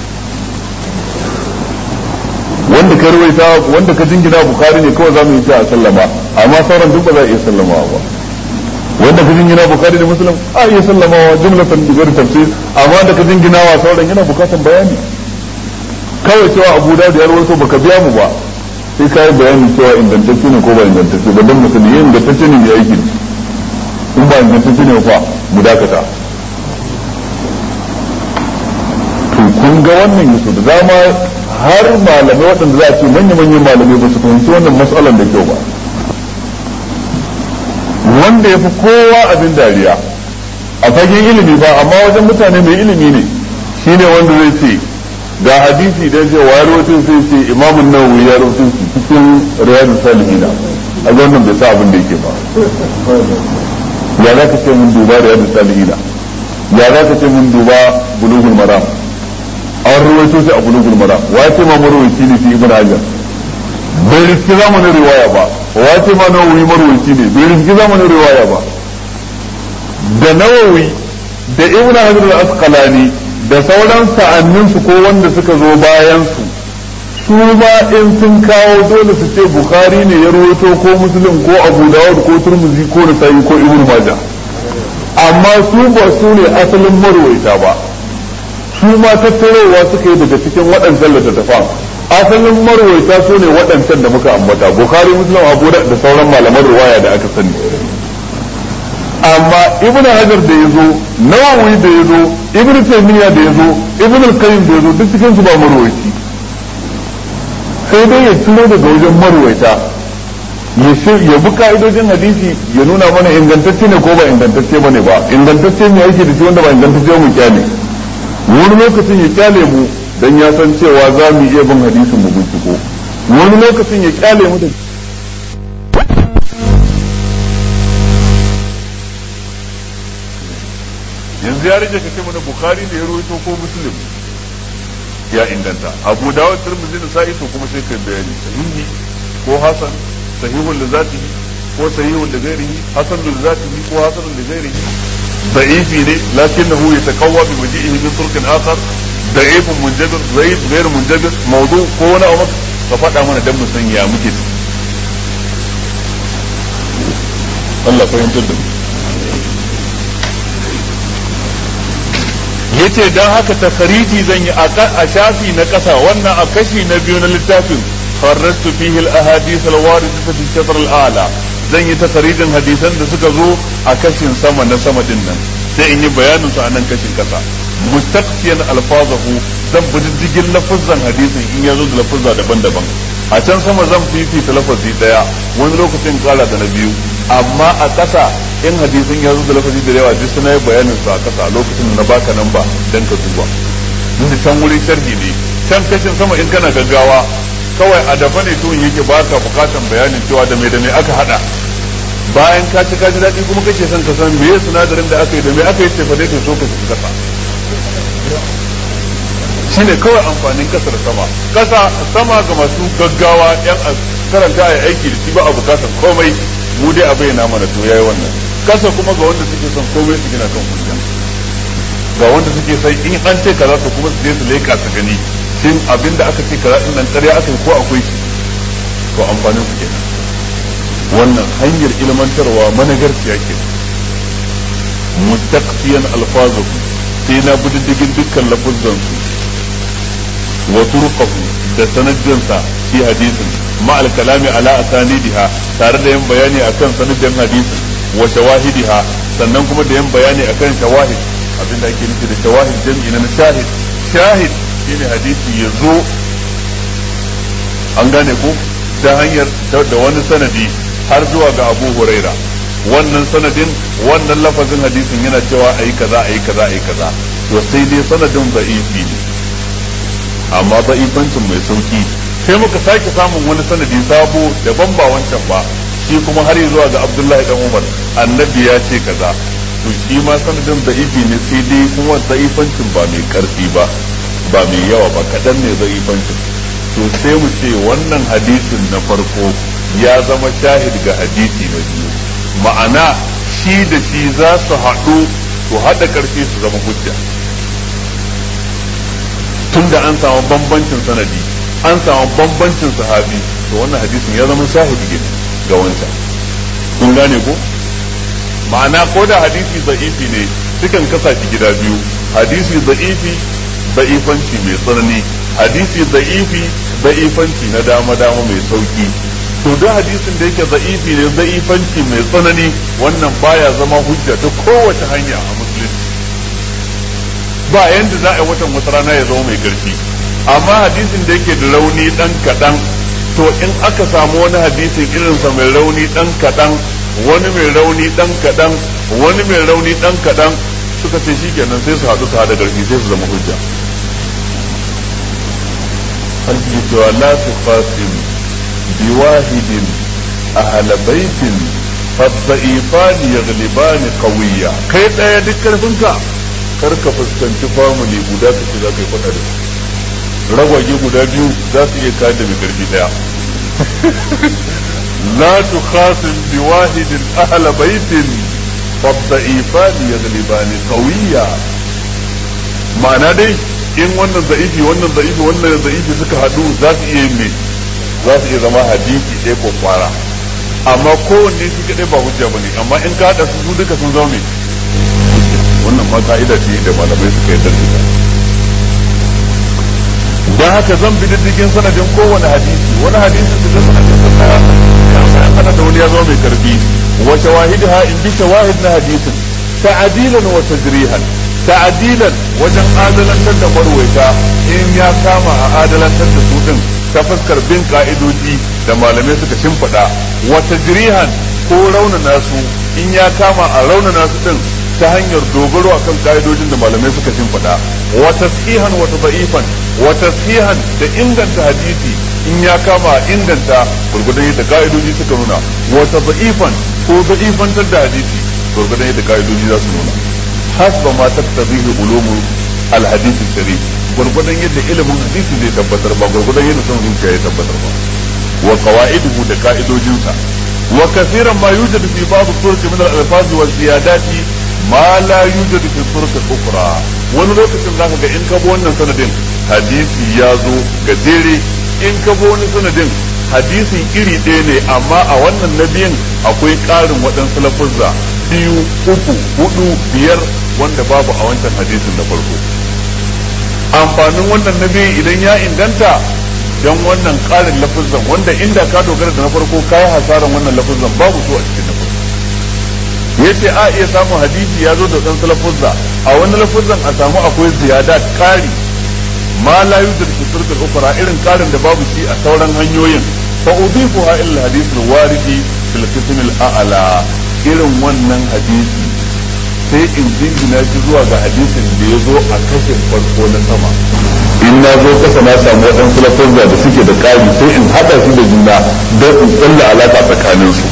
wanda ka rawaita wanda ka jingina bukari ne kawai za mu yi shi a sallama amma sauran duk ba za a iya sallamawa ba wanda ka jingina bukari da muslim a iya sallamawa jumlatan bi ghairi tafsir amma da ka jingina wa sauran yana bukatan bayani kawai cewa abu da ya rawaito baka biya mu ba sai kai bayani cewa ingantacce ne ko ba ingantacce ba dan mutum ne ingantacce ne ya aiki in ba ingantacce ne fa mu dakata to kun ga wannan yaso da dama har malamai waɗanda za a ce manya-manyan malamai ba su fahimci wannan matsalar da kyau ba wanda ya fi kowa abin dariya a fagen ilimi ba amma wajen mutane mai ilimi ne shine wanda zai ce ga hadisi da ce wa rawatin sai ce imamun nawawi ya rawatin su cikin riyadu salihina a wannan bai sa abin da yake ba ya za ka ce mun duba riyadu salihina ya za ka ce mun duba bulughul maram an rawaito shi a bulugul mara wace ma marwaci ne fi ibn hajar bai riski zamanin riwaya ba wace ma nawawi marwaci ne bai riski zamanin riwaya ba da nawawi da ibn hajar al-asqalani da sauran sa'annin su ko wanda suka zo bayan su su ma in sun kawo dole su ce bukhari ne ya rawaito ko muslim ko abu dawud ko turmuzi ko nasa'i ko ibn majah amma su ba su ne asalin marwaita ba su ma tattarowa suka yi daga cikin waɗancan littattafan asalin marwaita su ne waɗancan da muka ambata bukhari muslim abu da sauran malaman ruwaya da aka sani amma ibnu hajar da yazo nawawi da yazo ibnu taymiya da yazo ibnu al-qayyim da yazo duk cikin su ba marwaiti sai dai ya tuno daga wajen marwaita ya bi ka'idojin hadisi ya nuna mana ingantacce ne ko ba ingantacce bane ba ingantacce ne yake da shi wanda ba ingantacce mu kyale wani lokacin ya kyale mu dan ya san cewa za mu iya bin hadisin mu binciko wani lokacin ya kyale mu da yanzu ya rage kace mana bukhari ne ya rawaito ko muslim ya inganta abu dawud tirmidhi da sa'i to kuma sai kai bayani sahihi ko hasan sahihun da zatihi ko sahihun da ghairihi hasan da zatihi ko hasan da ghairihi ضعيف لكنه يتقوى بمجيئه من طرق اخر ضعيف منجبر ضعيف غير منجبر موضوع كون او ففدا mana dan mu san ya muke Allah fahimtar da yace dan haka takhariji zan yi a shafi na kasa wannan a kashi na biyu na littafin kharrajtu fihi al-ahadith al-waridah fi shatr al-a'la zan yi takarijin hadisan da suka zo a kashin sama na sama din nan sai in yi bayanin su a nan kashin kasa mustaqsiyan alfazahu zan bi diddigin lafazan hadisin in ya zo da lafazza daban-daban a can sama zan fifita lafazi daya wani lokacin kara da na biyu amma a kasa in hadisin ya zo da lafazi da yawa duk suna yi bayanin su a kasa a lokacin da na baka nan ba dan ka duba inda can wuri sharhi ne can kashin sama in kana gaggawa kawai a dafa ne tuwon yake baka bukatan bayanin cewa da mai da mai aka hada bayan ka ci ka ji daɗi kuma kake son ka san meye sinadarin da aka yi da me aka yi cefa dai to so ka ci kasa shine kawai amfanin kasa da sama kasa sama ga masu gaggawa yan karanta a aiki da shi ba a bukatar komai mu dai a bayyana mana to yayi wannan kasa kuma ga wanda suke son komai su gina kan hujja ga wanda suke sai in an ce kaza to kuma su je su leka su gani shin abinda aka ce kaza din nan ƙarya aka yi ko akwai shi to amfanin su kenan wannan hanyar ilmantarwa managarciya ke mustaqsiyan alfazuhu sai na bi diddigin dukkan lafuzan su wa turqahu da sanadinsa fi hadisin ma al kalami ala asanidiha tare da yin bayani akan sanadin hadisin wa shawahidiha sannan kuma da yin bayani akan shawahid abinda ake nufi da shawahid jam'i na shahid shahid shine hadisi ya zo an gane ko ta hanyar da wani sanadi har zuwa ga Abu Huraira wannan sanadin wannan lafazin hadisin yana cewa ayi kaza ayi kaza ayi kaza to sai dai sanadin da'ifi ne amma da'ifancin mai sauki sai muka sake samun wani sanadi sabo daban ba wancan ba shi kuma har zuwa ga Abdullahi dan Umar annabi ya ce kaza to shi ma sanadin da'ifi ne sai dai kuma da'ifancin ba mai karfi ba ba mai yawa ba kadan ne da'ifancin to sai mu ce wannan hadisin na farko ya zama shahid ga hadisi na biyu ma'ana shi da shi za su haɗu su haɗa ƙarfi su zama hujja tun da an samu bambancin sanadi an samu bambancin sahabi to wannan hadisin ya zama shahidi ga wancan kun gane ko ma'ana ko da hadisi za'ifi ne sukan kasa shi gida biyu hadisi za'ifi za'ifanci mai tsanani hadisi za'ifi za'ifanci na dama dama mai sauki to duk hadisin da yake za'ifi ne za'ifanci mai tsanani wannan baya zama hujja ta kowace hanya a musulunci ba yanda za a yi watan wata rana ya zama mai karfi amma hadisin da yake da rauni dan kaɗan to in aka samu wani hadisin irinsa mai rauni dan kaɗan wani mai rauni dan kaɗan wani mai rauni dan kaɗan suka ce shi kenan sai su haɗu su haɗa ƙarfi sai su zama hujja an ce cewa la tuqasim biwahidin ahla baitin فالضعيفان يغلبان قوية kai ɗaya duk karfinka kar ka fuskanci family guda ka ce za ka yi faɗa da su ragwage guda biyu za su iya kada mai karfi ɗaya la tukhasim bi wahidin ahla baitin فالضعيفان يغلبان قوية ma'ana dai in wannan za'ifi wannan za'ifi wannan za'ifi suka haɗu za su iya yin me za su iya zama hadisi ɗaya ko kwara amma kowanne shi kaɗai ba hujja bane amma in ka haɗa su duka sun zama me wannan ma ka'ida ce da malamai suka yi da dan haka zan bi diddigin sanadin kowane hadisi wani hadisi su ga sanadin sa ya ana da wani ya zama mai karfi wa shawahidha in bi shawahid na hadisin ta'dilan wa tajrihan ta'dilan wajen adalantar da marwaita in ya kama a adalantar da su din ta fuskar bin ka'idoji da malamai suka shimfiɗa wa tajrihan ko raunana su in ya kama a raunana su din ta hanyar dogaro akan ka'idojin da malamai suka shimfiɗa wa tashihan wa tadhifan wa tashihan da inganta hadisi in ya kama a inganta gurgudan yadda ka'idoji suka nuna wa tadhifan ko da'ifantar da hadisi gurgudan yadda ka'idoji za su nuna hasba ma taktabihi ulumu al-hadith sharif gurgudan yadda ilimin hadisi zai tabbatar ba gurgudan yadda son zuciya ya tabbatar ba wa qawaiduhu da ka'idojinsa wa kaseeran ma yujadu fi ba'd turuq min al-alfaz wa ziyadati ma la yujadu fi turuq ukhra wani lokacin zaka ga in ka bi wannan sanadin hadisi ya zo gajere in ka bi wani sanadin hadisin iri ɗaya ne amma a wannan na biyun akwai ƙarin waɗansu lafuzza biyu uku hudu biyar wanda babu a wancan hadisin na farko amfanin wannan na biyu idan ya inganta don wannan ƙarin lafuzzan wanda inda ka dogara da na farko ka yi hasaran wannan lafuzzan babu su a cikin na farko ya ce a iya samun hadisi ya zo da ɗansu lafuzza a wani lafuzzan a samu akwai ziyada ƙari ma la yujad fi turqil ukhra irin ƙarin da babu shi a sauran hanyoyin fa udifuha ila hadith al-waridi fil qism al-a'la irin wannan hadisi sai in jingina shi zuwa ga hadisin da ya zo a kashin farko na sama in na zo kasa na samu waɗansu lafazza da suke da ƙari sai in haɗa su da juna don in tsalla alaƙa tsakanin su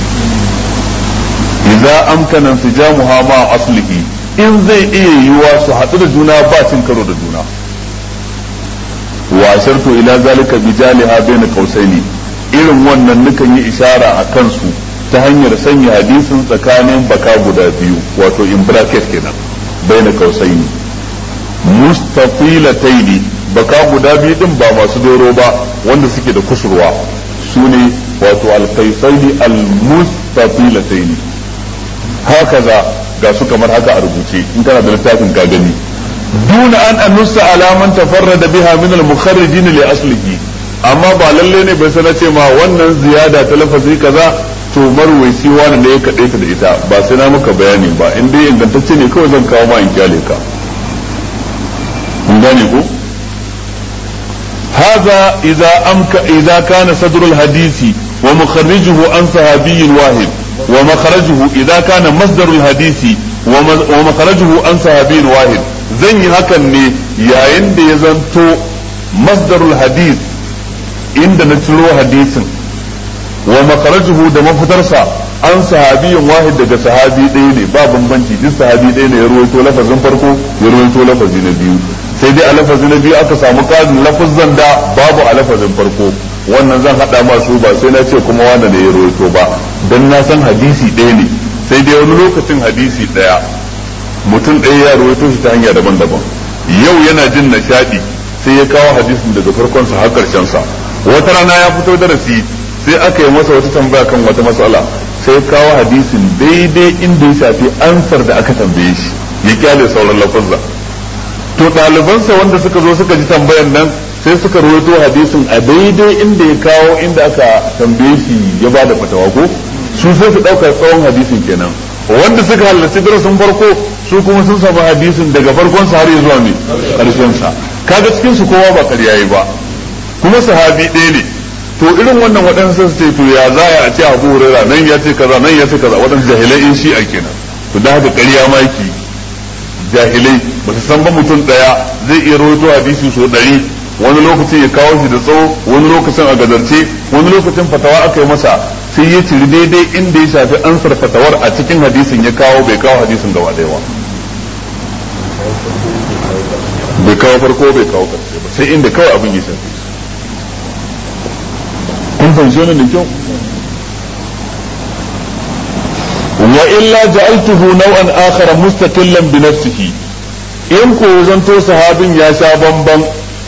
idza amkana intijamuha ma aslihi in zai iya yiwuwa su haɗu da juna ba cin karo da juna wa ashartu ila zalika bijaliha baina qausaini irin wannan nukan yi ishara a kansu ta hanyar sanya hadisin tsakanin baka guda biyu wato in bracket kenan baina qausaini mustafilataini baka guda biyu din ba masu doro ba wanda suke da kusurwa sune wato alqaisaini almustafilataini hakaza ga su kamar haka a rubuce in kana da littafin ka gani duna an anussa alaman tafarrada biha min al-mukharrijin li aslihi amma ba lalle ne bai sana ce ma wannan ziyada ta lafazi kaza to marwaisi wani ne ya kaɗai ta da ita ba sai na maka bayani ba in dai ingantacce ne kawai zan kawo ma in kyale ka kun gane ko هذا إذا أمك إذا كان صدر الحديث ومخرجه عن صحابي واحد ومخرجه إذا كان مصدر الحديث ومخرجه عن صحابي واحد zan yi hakan ne yayin da ya zanto masdarul hadith inda na ciro hadisin wa makarajuhu da mafitarsa an sahabiyin wahid daga sahabi ɗaya ne ba bambanci duk sahabi ɗaya ne ya ruwaito lafazin farko ya ruwaito lafazi na biyu sai dai a lafazi na biyu aka samu ƙarin lafazan da babu a lafazin farko wannan zan haɗa masu ba sai na ce kuma wanda ne ya ruwaito ba don na san hadisi ɗaya ne sai dai wani lokacin hadisi ɗaya mutum ɗaya ya ruwaito shi ta hanya daban-daban yau yana jin nishaɗi sai ya kawo hadisin daga farkon sa har karshen sa wata rana ya fito darasi sai aka yi masa wata tambaya kan wata matsala sai kawo hadisin daidai inda ya shafi ansar da aka tambaye shi ya kyale sauran lafazza to ɗalibansa wanda suka zo suka ji tambayan nan sai suka rawaito hadisin a daidai inda ya kawo inda aka tambaye shi ya ba da fatawa ko su sai su ɗauka tsawon hadisin kenan wanda suka halarci darasin farko su kuma sun samu hadisin daga farkon sa har ya zuwa mai karshen sa kaga cikin su kowa ba ƙarya yi ba kuma sahabi ɗaya ne to irin wannan waɗansu su ce to ya za a ce abu hurera nan ya ce kaza nan ya ce kaza waɗansu jahilai in shi a kenan to da haka ƙarya ma yake jahilai ba su san ba mutum ɗaya zai iya rawaito hadisi so ɗari wani lokacin ya kawo shi da tsawo wani lokacin a gadarce wani lokacin fatawa aka yi masa sai ya ciri daidai inda ya shafi ansar fatawar a cikin hadisin ya kawo bai kawo hadisin gaba ɗaya ba bai kawo farko bai kawo ƙarshe ba sai inda kawai abin ya shafi kun fahimci wannan da kyau wa illa ja'altuhu naw'an akhar mustaqillan bi nafsihi in ko zanto sahabin ya sha bamban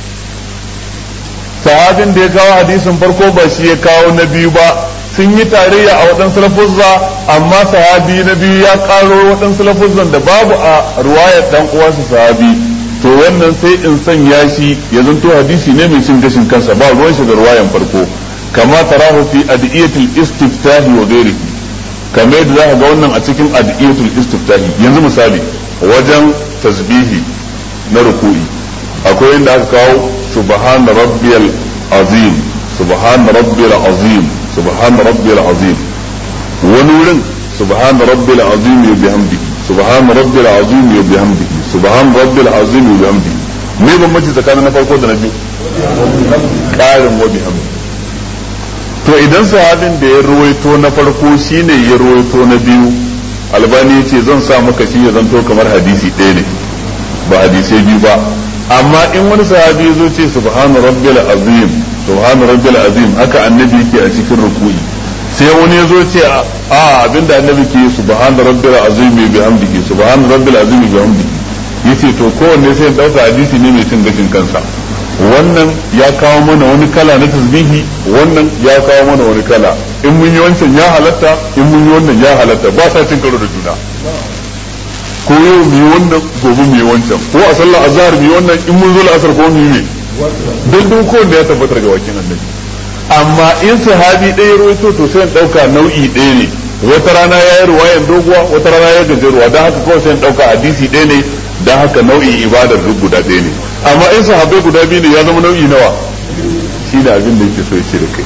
sahabin da ya kawo hadisin farko ba shi ya kawo na biyu ba sun yi tarayya a waɗansu lafuzza amma sahabi na biyu ya ƙaro waɗansu lafuzzan da babu a ruwayar dan uwansa sahabi to wannan sai in sanya shi ya zanto hadisi ne mai cin gashin kansa ba ruwan shi da ruwayan farko kama tarahu fi adiyatul istiftahi wa ghairihi kamar yadda zaka ga wannan a cikin adiyatul istiftahi yanzu misali wajen tasbihi na ruku'i akwai inda aka kawo subhana rabbiyal azim subhana rabbiyal azim subhana rabbiyal azim wani wurin subhana rabbiyal azim wa bihamdihi subhana rabbiyal azim wa bihamdihi subhana rabbiyal azim wa bihamdihi me bambanci tsakanin na farko da na biyu ƙarin wa bihamdihi to idan sahabin da ya ruwaito na farko shine ya ruwaito na biyu albani ya ce zan sa maka shi ya zanto kamar hadisi ɗaya ne ba hadisai biyu ba amma in wani sahabi ya zo ce subhanu rabbil azim subhanu rabbil azim haka annabi yake a cikin ruku'i sai wani ya zo ce a abinda annabi ke subhanu rabbil azim bi bihamdihi subhanu rabbil azim bi bihamdihi yace to kowanne sai dauka hadisi ne mai cin gashin kansa wannan ya kawo mana wani kala na tasbihi wannan ya kawo mana wani kala in mun yi wancan ya halatta in mun yi wannan ya halatta ba sa cin karo da juna ko yau mu yi wannan gobe mu yi wancan ko a sallar azhar mu yi wannan in mun zo la'asar ko mu yi me don duk kowanne ya tabbatar ga wakin annabi amma in sahabi ɗaya ruwaito to sai in ɗauka nau'i ɗaya ne wata rana ya yi ruwayan doguwa wata rana ya gajeruwa don haka kawai sai in ɗauka hadisi ɗaya ne don haka nau'in ibadar duk guda ɗaya ne amma in sahabbai guda biyu ne ya zama nau'i nawa shi da abin da yake so ya ce da kai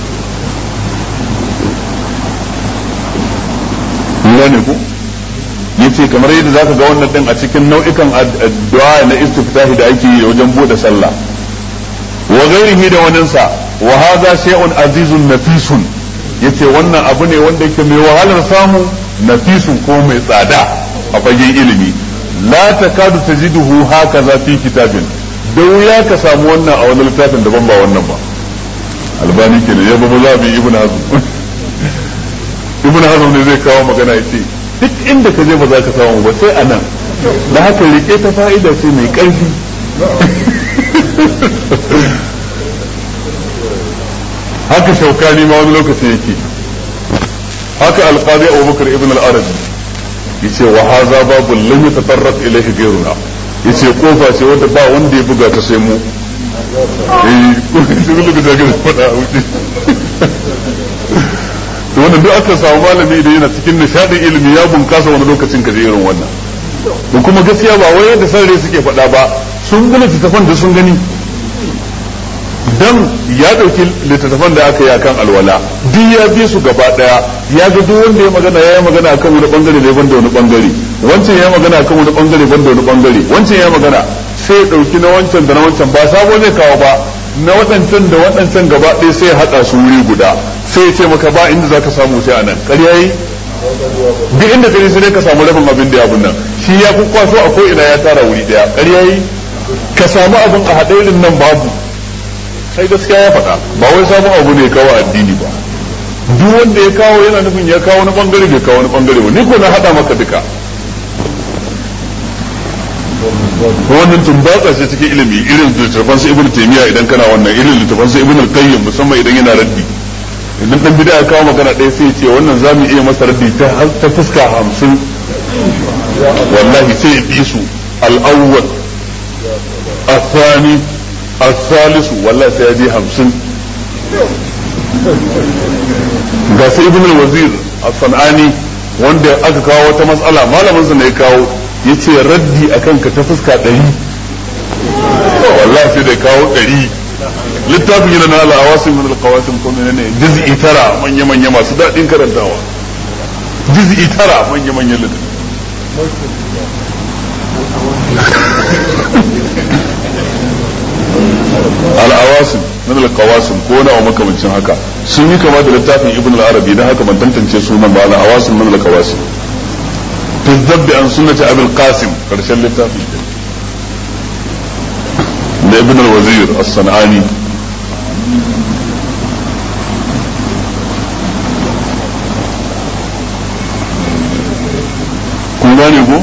ne ku yace kamar yadda zaka ga wannan din a cikin nau'ikan addu'a na istiftahi da ake yi wajen bude sallah wa ghairihi da wannan sa wa hadha shay'un azizun nafisun yace wannan abu ne wanda yake mai wahalar samu nafisun ko mai tsada a fagen ilimi la takadu tajiduhu hakaza fi kitabin da wuya ka samu wannan a wani littafin daban ba wannan ba albani kenan ya babu zabi ibn hazm ibn hazm ne zai kawo magana yace duk inda ka je ba za ka samu ba sai anan da haka rike ta fa'ida ce mai ƙarfi haka shaukani ma wani lokaci yake haka alqadi abubakar ibn al-arabi yace wa hadha babu lam yatatarraq ilayhi ghayruna yace kofa ce wanda ba wanda ya buga ta sai mu eh sai lokacin da ga fada a wuce to wannan duk aka samu malami da yana cikin nishadin ilimi ya bunkasa wani lokacin ka je irin wannan da kuma gaskiya ba wai yadda sarare suke faɗa ba sun gina littattafan da sun gani dan ya ɗauki littattafan da aka yi akan alwala duk ya bi su gaba ɗaya ya ga duk wanda ya magana ya yi magana akan wani bangare ne banda wani bangare wancan ya magana akan wani bangare banda wani bangare wancan ya magana sai ya ɗauki na wancan da na wancan ba sabo zai kawo ba na waɗancan da waɗancan gaba ɗaya sai ya haɗa su wuri guda sai ya ce maka ba inda za ka samu sai a nan ƙarya yi duk inda ka sai dai ka samu rabin abin da ya abin nan shi ya fi kwaso a ko ina ya tara wuri ɗaya ƙarya yi ka samu abin a haɗairin nan babu sai gaskiya ya faɗa ba wai sabon abu ne kawo addini ba duk wanda ya kawo yana nufin ya kawo wani bangare bai kawo wani bangare ba ni ko na haɗa maka duka wannan tumbatsa ce cikin ilimi irin littattafan su ibnu taymiya idan kana wannan irin littattafan su ibnu al-qayyim musamman idan yana raddi idan dan bid'a ya kawo magana ɗaya sai ya ce wannan zamu iya masa raddi ta ta fuska 50 wallahi sai ya bi su al-awwal الثاني الثالث والله سيدي همسن ga sai ibn al-wazir as-sanani wanda aka kawo wata matsala malamin sa ne ya kawo yace raddi akan ka ta fuska 100 wallahi sai da kawo 100 littafin yana na al-awasim min al-qawasim ko menene juz'i tara manya manya masu dadin karantawa juz'i tara manya manya littafi al'awasim min al-qawasim ko na wa makamancin haka sun yi kama da littafin ibn al-arabi dan haka ban tantance sunan ba al'awasim min al-qawasim fi zabbi an sunnati abul qasim karshen littafin da ibn al-wazir as-sanani kun gane ko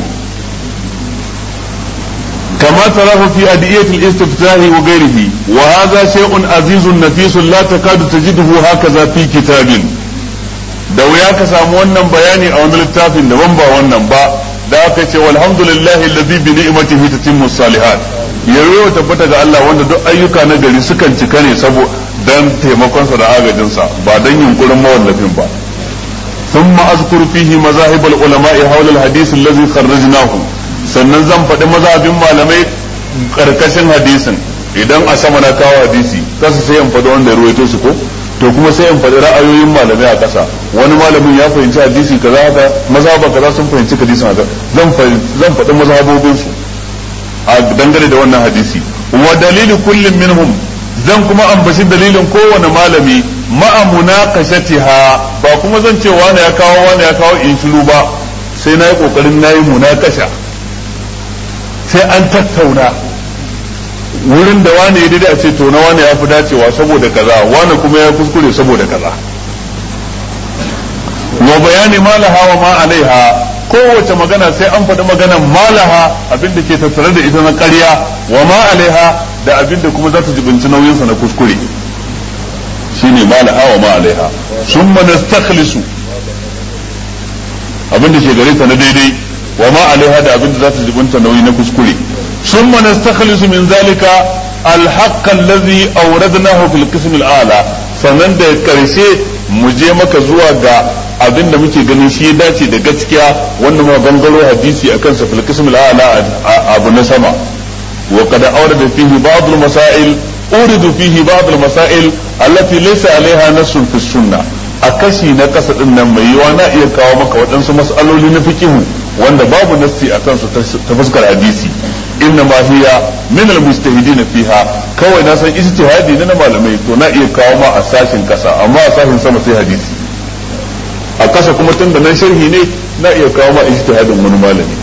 كما تراه في أدعية الاستفتاح وغيره وهذا شيء عزيز نفيس لا تكاد تجده هكذا في كتاب da wuya ka samu wannan bayani a wani littafin daban ba wannan ba da aka ce walhamdulillahi allazi bi ni'matihi tatimmu salihat yayo tabbata ga Allah wanda duk ayyuka na gari sukan cika ne saboda dan taimakon sa da agajin sa ba dan yunkurin mawallafin ba ثم أذكر فيه مذاهب العلماء حول الحديث الذي خرجناه sannan zan faɗi mazhabin malamai karkashin hadisin idan a sama na kawo hadisi kasa sai in faɗi wanda ya ruwaito su ko to kuma sai in faɗi ra'ayoyin malamai a ƙasa wani malamin ya fahimci hadisi kaza haka mazhaba kaza sun fahimci hadisin haka zan zan faɗi mazhabobin su a dangane da wannan hadisi wa dalilu kullum minhum zan kuma ambaci dalilin kowane malami ma'a munaqashatiha ba kuma zan ce wani ya kawo wani ya kawo in shiru ba sai na yi kokarin na yi munakasha sai an tattauna wurin da wani ya daidai a ce to na wani ya fi dacewa saboda kaza wani kuma ya kuskure saboda kaza wa bayani malaha wa ma alaiha kowace magana sai an faɗi maganan malaha abin da ke tattare da ita na ƙarya wa ma alaiha da abin da kuma za ta jibinci nauyinsa na kuskure shine malaha wa ma alaiha summa nastakhlisu abin da ke gare ta na daidai wa ma alaiha da abin da za ta jibinta nauyi na kuskure summa nastakhlisu min zalika الحق الذي أوردناه في القسم الأعلى sannan da karshe mu je maka zuwa ga abin da muke ganin shi dace da gaskiya wanda ma gangaro hadisi akan sa fil qism al abu na sama wa qad awrada fihi ba'd al masail uridu fihi ba'd al masail allati laysa alaiha nassun fi sunnah a kashi na kasa din nan mai yiwa na iya kawo maka waɗansu mas'aloli na fikihu wanda babu nassi a kansu ta fuskar hadisi inna ma hiya min al mustahidin fiha kawai na san ijtihadi na malamai to na iya kawo ma a sashin kasa amma a sashin sama sai hadisi a kasa kuma tun da nan sharhi ne na iya kawo ma ijtihadin wani malami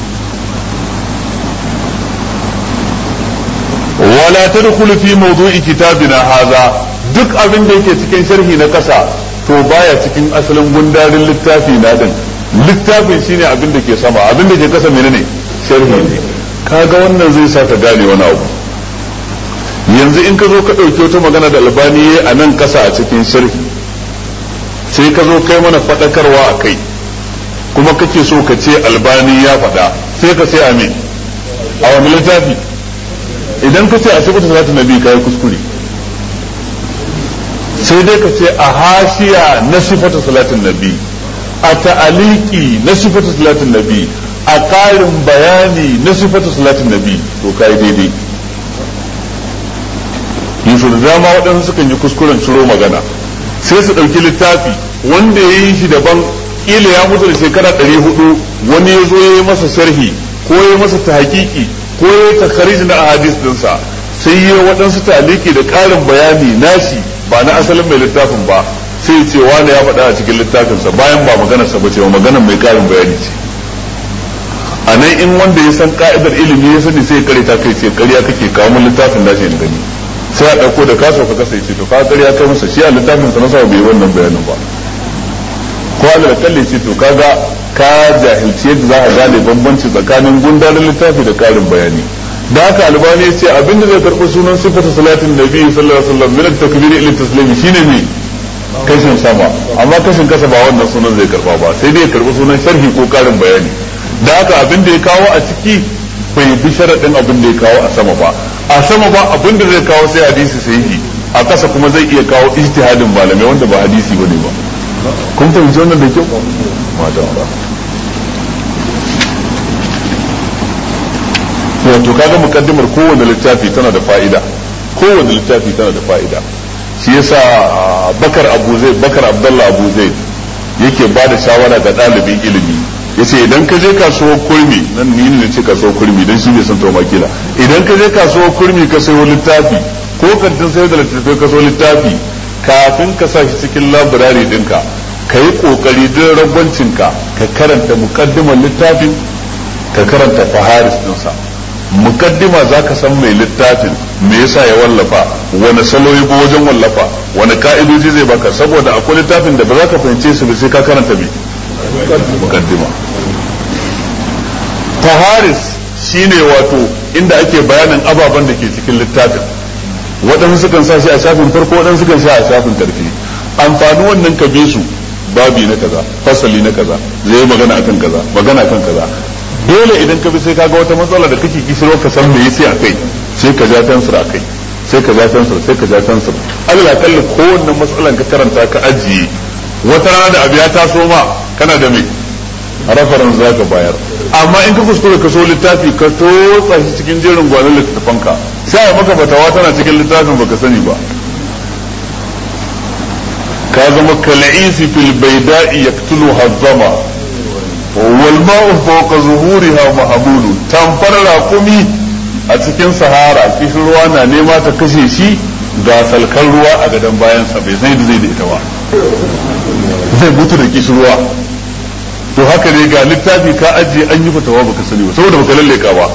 wala tadkhulu fi mawdu'i kitabina hadha duk abin da yake cikin sharhi na kasa to baya cikin asalin gundarin littafi na din littafin shine abin da ke sama abin da ke kasa menene sharhi ne kaga wannan zai sa ka gane wani abu yanzu in ka zo ka ɗauki wata magana da albani a nan kasa a cikin sharhi sai ka zo kai mana faɗakarwa a kai kuma kake so ka ce albani ya faɗa sai ka sai amin a wani littafi idan ka ce a sifatu salatin nabi ka yi kuskure sai dai ka ce a hashiya na sifatu salatin nabi a ta'aliki na sifatu salatin nabi a ƙarin bayani na sifatu salatin nabi to ka yi daidai yusuf da dama waɗansu sukan yi kuskuren ciro magana sai su ɗauki littafi wanda ya yi shi daban ƙila ya mutu da shekara ɗari hudu wani ya zo ya yi masa sharhi ko ya yi masa ta hakiki ko ya yi takariji na ahadis dinsa sai ya waɗansu taliki da ƙarin bayani nashi ba na asalin mai littafin ba sai ce wani ya faɗa a cikin littafinsa bayan ba maganarsa ba ce ba maganar mai ƙarin bayani ce a nan in wanda ya san ka'idar ilimi ya sani sai ya kare ta kai ce ƙarya kake kawo mun littafin nashi in gani sai a ɗauko da kaso ka kasa ce to ka ƙarya kai masa shi a littafin sa na sa bai wannan bayanin ba ko Allah kalle ce to kaga ka jahilci yadda za a gane bambanci tsakanin gundarin littafi da ƙarin bayani da haka albani ya ce abinda zai karɓi sunan sifatu salatin nabi sallallahu alaihi wasallam min at-takbir ila taslimi shine ne kashin sama amma kashin kasa ba wannan sunan zai karba ba sai dai ya karɓi sunan sharhi ko ƙarin bayani da haka abin da ya kawo a ciki bai bi sharaɗin abin da ya kawo a sama ba a sama ba abin da zai kawo sai hadisi sahihi a ƙasa kuma zai iya kawo ijtihadin malamai wanda ba hadisi bane ba kun fahimci wannan da kyau mata ba wato kaga mukaddimar kowane littafi tana da fa'ida kowane littafi tana da fa'ida shi yasa bakar abu zai bakar abdullah abu zai yake ba da shawara ga ɗalibin ilimi yace idan ka je kasuwar kurmi nan ni ne ce kasuwar kurmi dan shi bai san tawa makila idan ka je kasuwar kurmi ka sayo littafi ko kantin sayar da littattafai ka sayo littafi kafin ka sa shi cikin labirari dinka ka yi kokari don ragwancinka ka karanta mukaddimar littafin ka karanta faharis dinsa mukaddima za ka san mai littafin me yasa ya wallafa wani salo ya wajen wallafa wani ka'idoji zai baka saboda akwai littafin da ba za ka fahimce su ba sai ka karanta me mukaddima faharis shine wato inda ake bayanin ababen da ke cikin littafin waɗansu sukan sa shi a shafin farko waɗansu sukan sa a shafin ƙarfi amfani wannan ka bi su babi na kaza fasali na kaza zai magana akan kaza magana akan kaza dole idan ka bi sai kaga wata matsala da kake kishiro ka san me yace akai sai ka ja fensir akai sai ka ja fensir sai ka ja fensir Allah kalli kowanne matsalan ka karanta ka ajiye wata rana da abu ya taso ma kana da me rafaran za ka bayar amma in ka kuskure ka so littafi ka totsa shi cikin jerin gwanin littattafanka sai a maka fatawa tana cikin littafin baka sani ba ka zama kal'isi fil baida'i yaqtulu hazzama wal ma'u fawqa zuhuriha mahmulu tamfar raqumi a cikin sahara kishin ruwa na nema ta kashe shi ga salkan ruwa a gadon bayansa bai sai da zai da ita ba zai mutu da kishin ruwa to haka ne ga littafi ka ajiye an yi fatawa baka sani ba saboda baka lalleka ba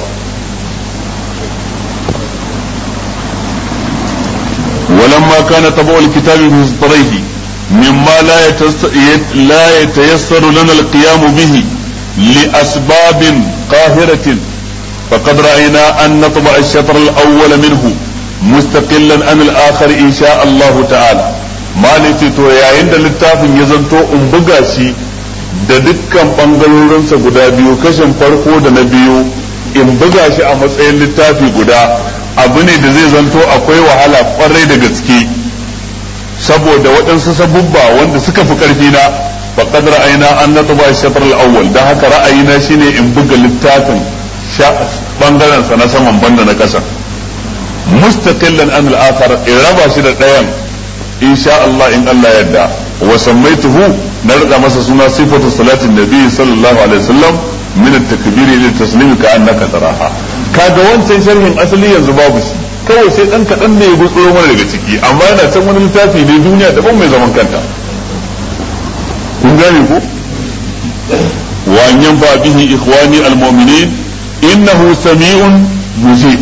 ولما كان طبع الكتاب بمصدريه مما لا لا يتيسر لنا القيام به لأسباب قاهرة فقد رأينا أن نطبع الشطر الأول منه مستقلا عن الآخر إن شاء الله تعالى ما تو يا عند الكتاب يزنتو أمبغاشي da dukkan ɓangarorinsa guda biyu kashin farko da na biyu in buga shi a matsayin littafi guda abu ne da zai zanto akwai wahala kwarai da gaske saboda waɗansu sabubba wanda suka fi ƙarfi na faqad ra'ayna an natba shatr al-awwal dan haka ra'ayina shine in buga littafin bangaren sa na saman banda na ƙasa mustaqillan an al-akhar in raba shi da ɗayan insha Allah in Allah yadda wa sammaituhu na rada masa suna sifatu salatin nabi sallallahu alaihi wasallam min at-takbir ila at-taslim ka annaka taraha kaga wancan sharhin asali yanzu babu shi kawai sai dan kadan ne ya gutsuro mana daga ciki amma yana can wani littafi ne duniya daban mai zaman kanta kun gane ko wa an yanfa bihi ikhwani al-mu'minin innahu sami'un mujib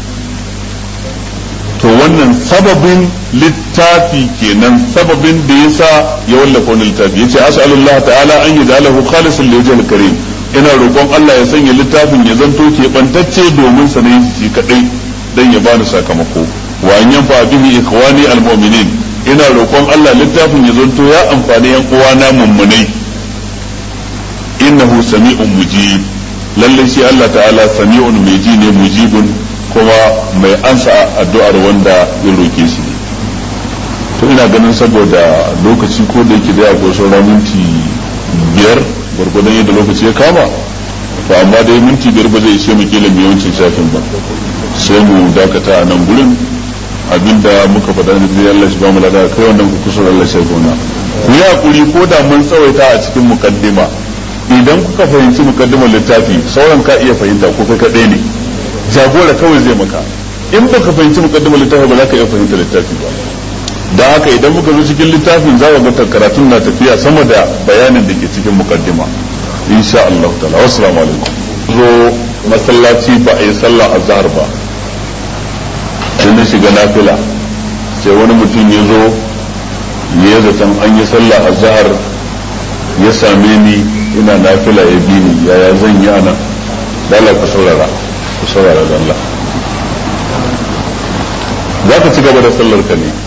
to wannan sababin littafi kenan sababin da yasa ya wallafa wani littafi yace as'alullah ta'ala an yaj'alahu khalisan li wajhil karim ina roƙon Allah ya sanya littafin ya zanto ke bantacce domin sa ne shi kadai dan ya bani sakamako wa an yanfa bihi ikhwani almu'minin ina roƙon Allah littafin ya zanto ya amfani yan uwana mummunai innahu sami'un mujib lalle shi Allah ta'ala sami'un mai ji ne mujibun kuma mai ansa addu'ar wanda ya roke shi to ina ganin saboda lokaci ko da yake da ya ko sauran minti biyar gwargwadon yadda lokaci ya kama to amma dai minti biyar ba zai ishe mu kila mu yawancin shafin ba sai mu dakata a nan gurin abinda muka faɗa da zai Allah shi ba mu lada kai wannan kusur Allah shi gona ku yi hakuri ko da mun tsawaita a cikin mukaddima idan kuka fahimci mukaddimar littafi sauran ka iya fahimta ko kai kaɗai ne jagora kawai zai maka in baka fahimci mukaddimar littafi ba za ka iya fahimta littafi ba da haka idan muka zo cikin littafin za ga ga karatun na tafiya sama da bayanin da ke cikin mukaddima insha Allah ta'ala wassalamu alaikum zo masallaci ba a yi sallah azhar ba sai na shiga nafila sai wani mutum ya zo ya zaton an yi sallah azhar ya same ni ina nafila ya bi ni yaya zan yi anan dala ku saurara ku saurara da Allah za ka ci gaba da sallar ka ne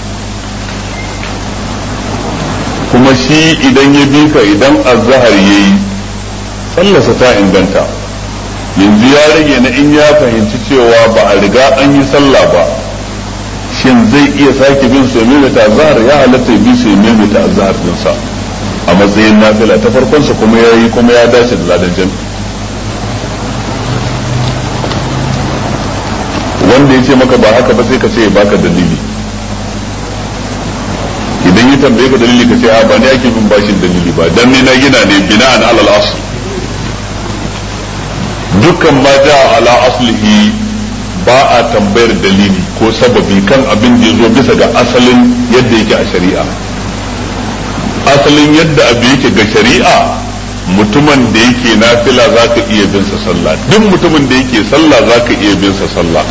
kuma shi idan ya bi ka idan azhar yayi sallarsa ta inganta yanzu ya rage na in ya fahimci cewa ba a riga an yi sallah ba shin zai iya sake bin su mai ta azhar ya halatta bi su mai ta azhar dinsa a matsayin nafila ta farkon sa kuma yayi kuma ya dace da ladan jami wanda ya ce maka ba haka ba sai ka ce baka dalili idan ya tambaye ka dalili ka ce a ba ni ake bin bashin dalili ba dan ni na gina ne bina'an alal asl dukkan ma ja ala aslihi ba a tambayar dalili ko sababi kan abin da ya zo bisa ga asalin yadda yake a shari'a asalin yadda abu yake ga shari'a mutumin da yake nafila za ka iya bin sa sallah duk mutumin da yake sallah za ka iya bin sa sallah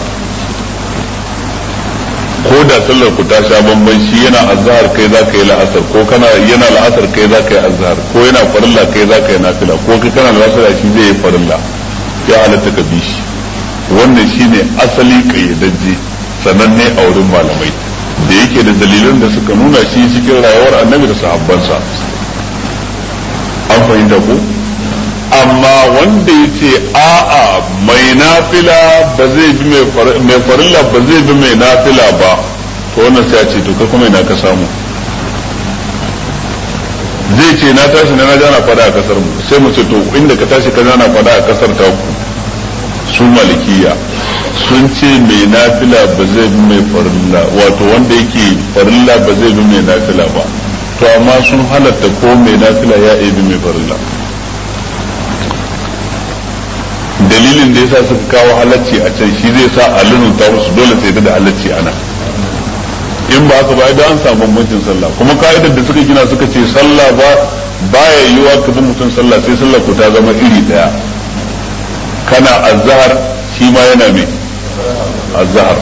ko da sallar ku ta sha bamban shi yana azhar kai za ka yi la'asar ko kana yana la'asar kai za ka yi azhar ko yana farilla kai za ka yi nafila ko kai kana la'asar shi zai yi farilla ya halatta ka bi shi wannan shine asali kayyadajje sananne a wurin malamai da yake da dalilan da suka nuna shi cikin rayuwar annabi da sahabbansa an fahimta ko amma wanda ya ce a'a mai nafila ba zai bi mai farilla ba zai bi mai nafila ba to wannan sai a ce to kai kuma ina ka samu zai ce na tashi na na fada a kasar mu sai mu ce to inda ka tashi ka na fada a kasar ta ku su malikiya sun ce mai nafila ba zai bi mai farilla wato wanda yake farilla ba zai bi mai nafila ba to amma sun halatta ko mai nafila ya iya bi mai farilla dalilin da yasa suka kawo halacci a can shi zai sa a lununta musu dole sai da halacci ana in ba haka ba idan an samu bambancin sallah kuma ka'idar da suka gina suka ce sallah ba baya yiwa ka bi mutum sallah sai sallah ku ta zama iri daya kana azhar shi ma yana mai azhar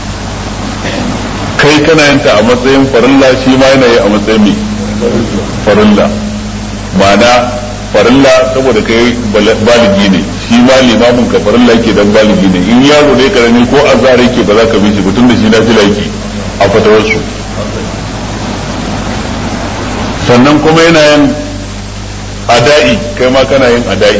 kai kana yanta a matsayin farilla shi ma yana yi a matsayin mai farilla ma'ana farilla saboda kai baligi ne shi ma limamin ka farilla yake dan baligi ne in yaro ne karami ko azhar yake ba za ka bi shi ba tun da shi na fila yake a fatawarsu sannan kuma yana yin ada'i kai ma kana yin ada'i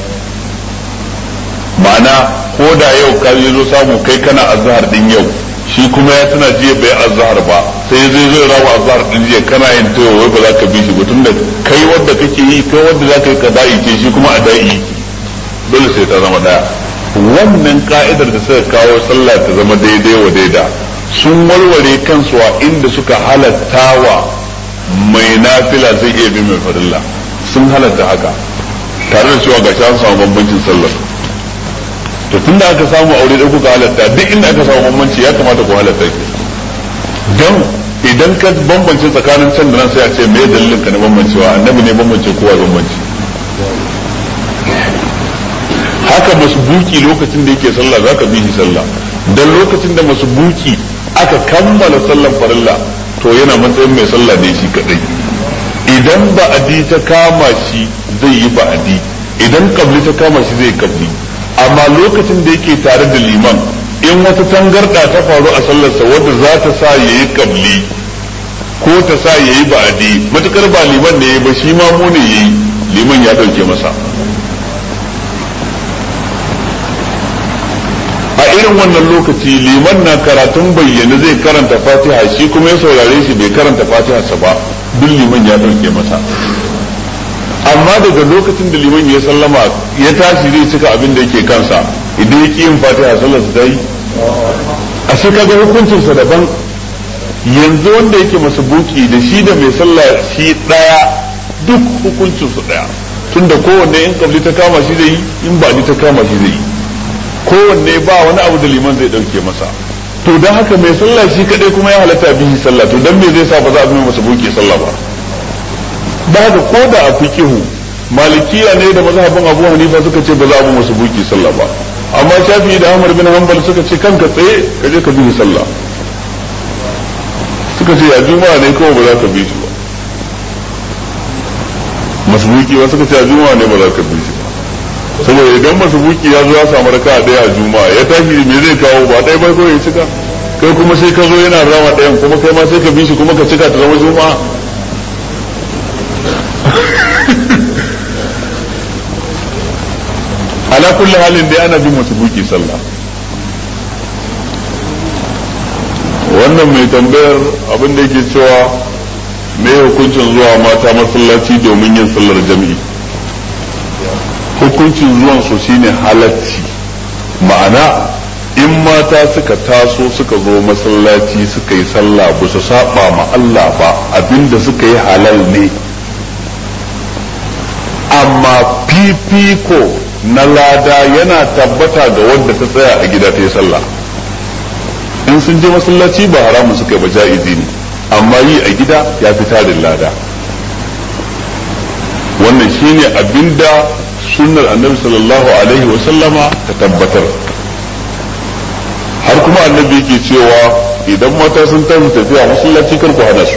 ma'ana ko da yau ka zo samu kai kana azhar din yau shi kuma ya tana jiya bai azhar ba sai zai zai rawa azhar din jiya kana yin tayo wai ba za ka bi shi ba tunda kai wanda kake yi kai wanda za ka yi kada'i ce shi kuma ada'i dole sai ta zama daya wannan ka'idar da suka kawo sallah ta zama daidai wa daida sun warware kansu a inda suka halatta wa mai nafila zai iya bi mai farilla sun halatta haka tare da cewa ga an samu bambancin sallar to tun da aka samu aure da kuka halatta duk inda aka samu bambanci ya kamata ku halatta ki don idan ka bambance tsakanin can da nan sai a ce me dalilin ka na bambancewa annabi ne bambance kowa bambanci haka masbuki lokacin da yake sallah zaka bi shi sallah dan lokacin da masbuki aka kammala sallan farilla to yana matsayin mai sallah ne shi kadai idan ba'adi ta kama shi zai yi ba'adi idan kabli ta kama shi zai kabli amma lokacin da yake tare da liman in wata tangarda ta faru a sallarsa wadda za ta sa ya yi kabli ko ta sa ya yi ba'adi matukar ba liman ne ba shi ma mu ne yayi liman ya dauke masa irin wannan lokaci liman na karatun bayyana zai karanta fatiha shi kuma ya saurare shi bai karanta fatiha sa ba duk liman ya ɗauke masa amma daga lokacin da liman ya sallama ya tashi zai cika abin da yake kansa idan ya ƙi yin fatiha sallar ta yi a shi kaga hukuncinsa daban yanzu wanda yake masa buki da shi da mai sallah shi ɗaya duk hukuncinsu ɗaya tunda kowanne in kabli ta kama shi zai yi in ba ta kama shi zai yi kowanne ba wani abu da liman zai dauke masa to don haka mai sallah shi kadai kuma ya halatta bihi sallah to dan me zai sa ba za a bi masa buke sallah ba da haka ko da a fiqihu malikiya ne da mazhabin Abu Hanifa suka ce ba za a bi masa buke sallah ba amma Shafi'i da Ahmad bin Hanbal suka ce kanka tsaye ka je ka bi sallah suka ce ya juma'a ne kawai ba za ka bi shi ba masbuki ba suka ce a juma'a ne ba za ka bi shi ba saboda idan masubuki ya zo ya samu raka a daya a juma'a ya tashi me zai kawo ba ɗaya bai kawai ya cika kai kuma sai ka zo yana rama ɗayan kuma kai ma sai ka bi shi kuma ka cika ta zama juma'a ala kulli halin dai ana bin masubuki sallah wannan mai tambayar abin da yake cewa me hukuncin zuwa mata masallaci domin yin sallar jami'i hukuncin zuwan su shine halacci ma'ana in mata suka taso suka zo masallaci suka yi sallah ba su saba ma Allah ba abinda suka yi halal ne amma fifiko na lada yana tabbata ga wadda ta tsaya a gida ta yi sallah in sun je masallaci ba haramun suka yi ba ja'izi ne amma yi a gida ya fi tarin lada wannan shine abinda sunnar annabi sallallahu alaihi wa sallama ta tabbatar har kuma annabi yake cewa idan mata sun tafi tafiya masallaci kar ku hana su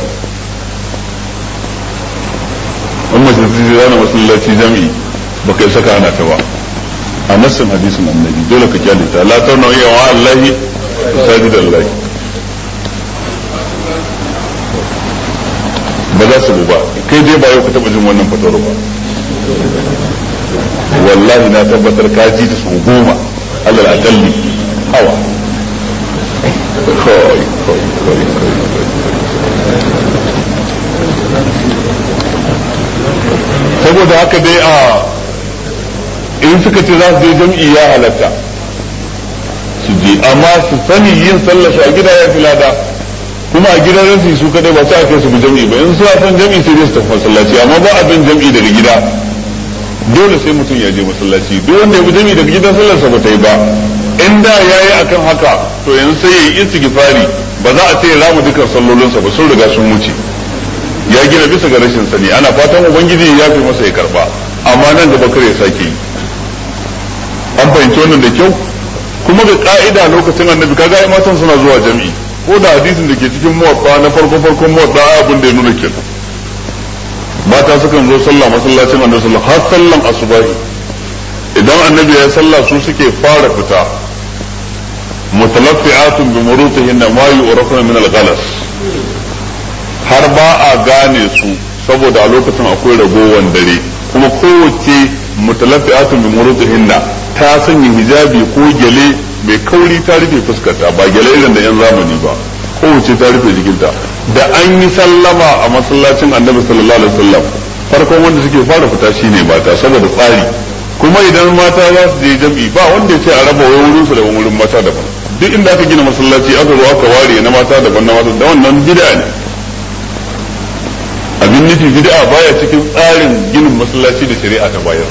in mace ta ce zana masallaci jami'i ba kai saka hana ta ba a nassin hadisin annabi dole ka kyale ta la tauna ya wa allahi sajid allahi ba za su ba kai dai ba yau ka taba jin wannan fatawar ba wallahi na tabbatar ka ji ta sau goma alal akalli hawa saboda haka dai a in suka ce za su je jam'i ya halatta su je amma su sani yin sallar su a gida ya fi lada kuma a gidan ransu su kadai ba su ake su bi jam'i ba in suna son jam'i sai dai su tafi masallaci amma ba abin jam'i daga gida dole sai mutum ya je masallaci duk wanda ya bi jami daga gidan sallarsa ba ta yi ba in da ya yi akan haka to yanzu sai ya yi istighfari ba za a ce ya rama dukkan sallolinsa ba sun riga sun wuce ya gina bisa ga rashin sani ana fatan ubangiji ya fi masa ya karba amma nan gaba kare ya sake yi an fahimci wannan da kyau kuma ga ka'ida lokacin annabi kaga ai matan suna zuwa jami'i ko da hadisin da ke cikin muwatta na farko farkon muwatta abin da ya nuna kenan mata sukan zo sallah masallacin annabi sallallahu har sallan asubahi idan annabi ya sallah su suke fara fita mutalaffi'atun bi murutihin ma yu'rafuna min al-ghalas har ba a gane su saboda a lokacin akwai ragowan dare kuma kowace mutalaffi'atun bi murutihin ta sanya hijabi ko gele mai kauri ta rufe fuskarta ba gele irin da yan zamani ba kowace ta rufe jikinta da an yi sallama a masallacin annabi sallallahu alaihi wasallam farkon wanda suke fara fita shine mata saboda tsari kuma idan mata za su je jam'i ba wanda ya ce a raba wurin su da wurin mata daban duk inda aka gina masallaci aka zo aka ware na mata daban na mata da wannan bid'a ne abin nufi bid'a baya cikin tsarin ginin masallaci da shari'a ta bayar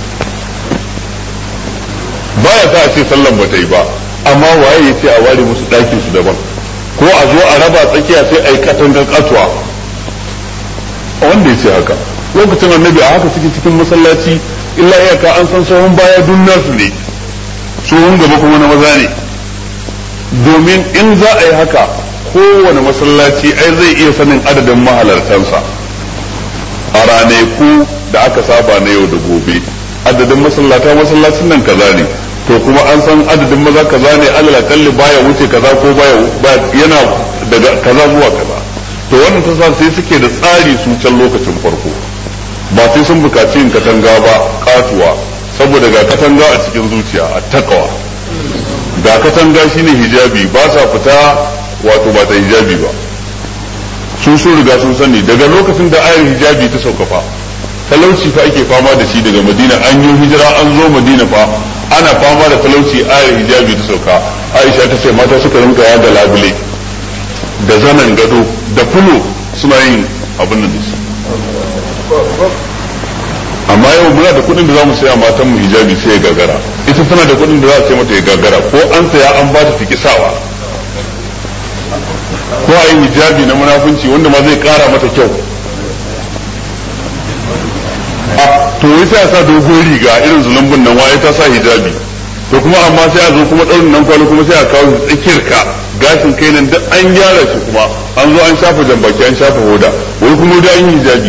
baya sa a ce sallan ba ta yi ba amma waye ya ce a ware musu ɗakin su daban ko a zo a raba tsakiya sai a yi katangar katuwa wanda ya ce haka lokacin annabi a haka suke cikin masallaci illa iyaka an san sahun baya dun nasu ne tsohon gaba kuma na maza ne domin in za a yi haka kowane masallaci ai zai iya sanin adadin mahalartansa a ranaku da aka saba na yau da gobe adadin masallata masallacin nan kaza ne to kuma an san adadin maza kaza ne alal akalli baya wuce kaza ko baya yana daga kaza zuwa kaza to wannan ta sa sai suke da tsari su can lokacin farko ba sai sun bukaci yin katanga ba katuwa saboda ga katanga a cikin zuciya a takawa ga katanga shine hijabi ba sa fita wato ba ta hijabi ba sun sun riga sun sani daga lokacin da ayar hijabi ta sauka fa talauci fa ake fama da shi daga madina an yi hijira an zo madina fa ana fama da talauci ayar hijabi ta sauka aisha ta ce mata suka rinka yada labule da zanen gado da fulo suna yin abin nan da amma yau muna da kuɗin da za mu saya matan mu hijabi sai ya gagara ita tana da kuɗin da za a sai mata ya gagara ko an saya an ba ta tiki sawa ko a yi hijabi na munafunci wanda ma zai ƙara mata kyau a to wai sai a sa dogon riga irin zulumbun nan waye ta sa hijabi to kuma amma sai a zo kuma ɗaurin nan kwano kuma sai a kawo tsakiyar ka gashin kai nan duk an gyara shi kuma an zo an shafa jambaki an shafa hoda wai kuma da an yi hijabi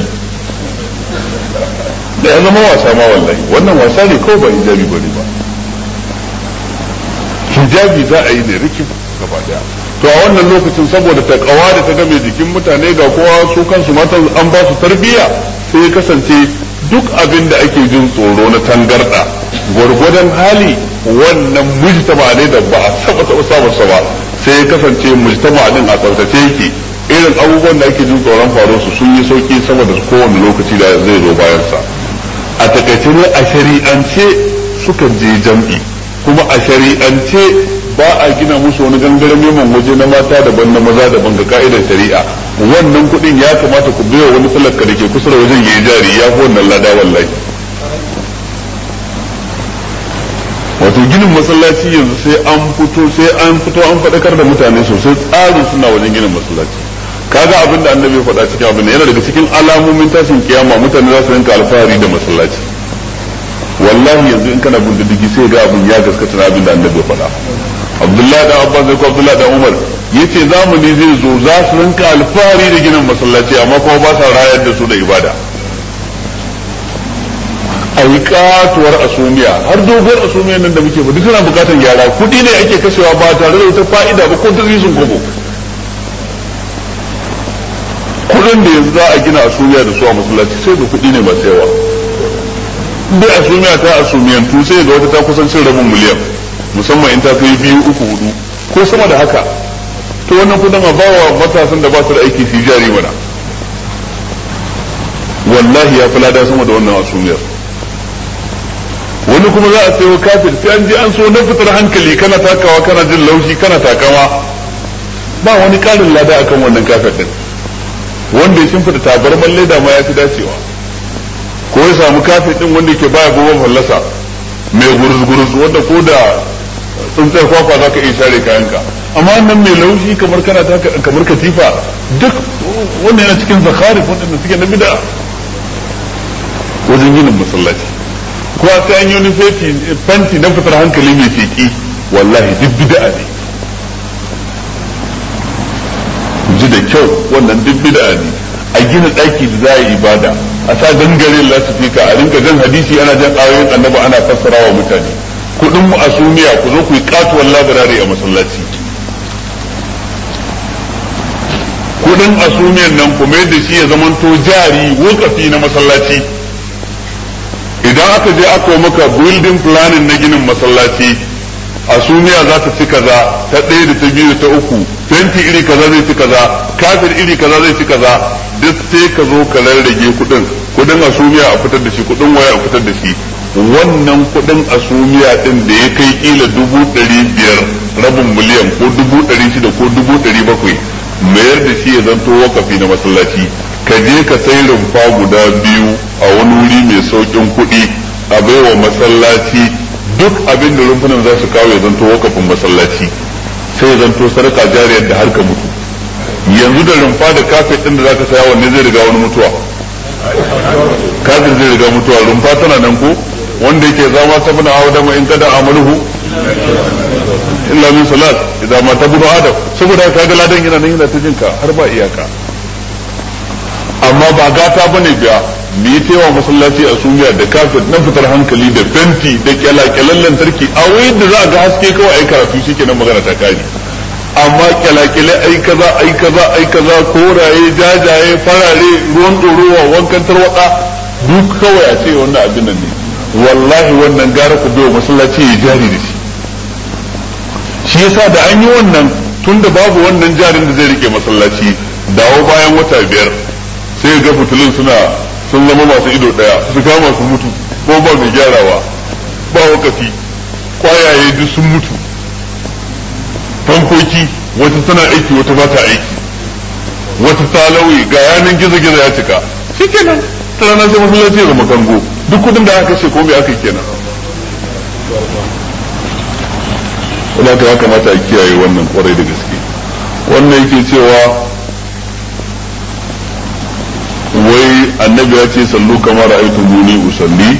da ya zama wasa ma wallahi wannan wasa ne kawai ba hijabi bane ba hijabi za a yi ne rikin gaba daya to a wannan lokacin saboda ta kawa da ta game jikin mutane ga kowa su kansu matan an ba su tarbiyya sai ya kasance duk abin da ake jin tsoro na tangarda gwargwadon hali wannan mujtama ne da ba a saba taɓa samun sa ba sai ya kasance mujtama din a tsaftace yake irin abubuwan da ake jin tsoron faruwar su sun yi sauki saboda kowane lokaci da zai zo bayan sa a takaice ne a shari'ance sukan je jam'i kuma a shari'ance ba a gina musu wani gangaren neman waje na mata daban na maza daban ga ka'idar shari'a wannan kuɗin ya kamata ku biya wani talaka da ke kusa da wajen yayi jari ya fi wannan lada wallahi wato ginin masallaci yanzu sai an fito sai an fito an faɗakar da mutane sosai tsarin suna wajen ginin masallaci kaga abin da annabi ya faɗa cikin abin yana daga cikin alamomin tashin kiyama mutane za su rinka alfahari da masallaci wallahi yanzu in kana bin diddigi sai ga abin ya gaskata na abin da annabi ya faɗa abdullahi da abbas ko abdullahi da umar yace zamani zai zo za su rinka alfahari da ginin masallaci amma kuma ba sa rayar da su da ibada a yi katuwar asumiya har doguwar asumiyar nan da muke ba duk tana bukatar gyara kuɗi ne ake kashewa ba tare da wata fa'ida ba ko sun kobo kuɗin da yanzu za a gina asumiya da su a masallaci sai da kuɗi ne masu yawa dai asumiya ta asumiyantu sai ga wata ta kusan cin rabin miliyan musamman in ta kai biyu uku hudu ko sama da haka to wannan kudin a bawa matasan da ba su da aiki su jari mana wallahi ya fi lada sama da wannan asumiyar wani kuma za a sayo kafir sai an je an so na fitar hankali kana takawa kana jin laushi kana takawa ba wani karin lada akan wannan kafir din wanda ya shimfida tabarman leda ma ya fi dacewa ko ya samu kafir din wanda ke baya gobe fallasa mai gurus-gurus wanda ko da tsuntsar kwakwa za ka iya share kayanka amma nan mai laushi kamar kana kamar katifa duk wanda yana cikin zakari wanda suke na bida wajen ginin masallaci ko a sai an yi wani fanti na fitar hankali mai sheki wallahi duk bid'a ne ji da kyau wannan duk bid'a ne a gina ɗaki da za a yi ibada a sa gangare lasifika a rinka jan hadisi ana jan ayoyin annabi ana fassara wa mutane kudin mu asumiya ku zo ku yi katuwar labirare a masallaci kudin asumiyan nan ku mai da shi ya zamanto jari wakafi na masallaci idan aka je aka yi maka building planning na ginin masallaci asumiya za ta ci kaza ta ɗaya da ta biyu da ta uku fenti iri kaza zai ci kaza kafin iri kaza zai ci kaza duk sai ka zo ka rarrage kudin kudin asumiya a fitar da shi kudin waya a fitar da shi wannan kudin asumiya din da ya kai kila dubu ɗari biyar rabin miliyan ko dubu ɗari shida ko dubu ɗari bakwai mayar da shi ya zanto wakafi na masallaci ka je ka sai rumfa guda biyu a wani wuri mai saukin kuɗi a baiwa masallaci duk abin da rumfunan za su kawo ya zanto wakafin masallaci sai ya zanto sadaka jariyar da har ka mutu yanzu da rumfa da kafet din da za ka saya wanne zai riga wani mutuwa kafin zai riga mutuwa rumfa tana nan ko wanda yake zama ta bina hawa dama in kada amaluhu illa min salat idan ma ta bunu adam saboda ka ga ladan yana nan yana ta jinka har ba iyaka amma ba gata bane biya mu yi tewa masallaci a sumiya da kafet na fitar hankali da fenti da kyalakyalen lantarki a wayin da za a ga haske kawai ai karatu shikenan magana ta kare amma kyalakyale ai kaza ai kaza ai kaza koraye jajaye farare ruwan ɗorowa wankan tarwada duk kawai a ce wannan abin nan ne wallahi wannan gara ku biyo masallaci ya jari da shi shi yasa da an yi wannan tun da babu wannan jarin da zai rike masallaci dawo bayan wata biyar sai ga fitilun suna sun zama masu ido daya su kama su mutu ko ba mai gyarawa ba wakafi kwayaye duk sun mutu fankoki wata tana aiki wata ba ta aiki wata ta lauyi ga yanan gizo-gizo ya cika shi kenan ta ranar sai masallaci ya zama kango duk kudin da aka kashe ko bai aka yi kenan wadda ta ya kamata a kiyaye wannan kwarai da gaske wannan yake cewa wai annabi ya ce sallu kamar ra'aytu muni usalli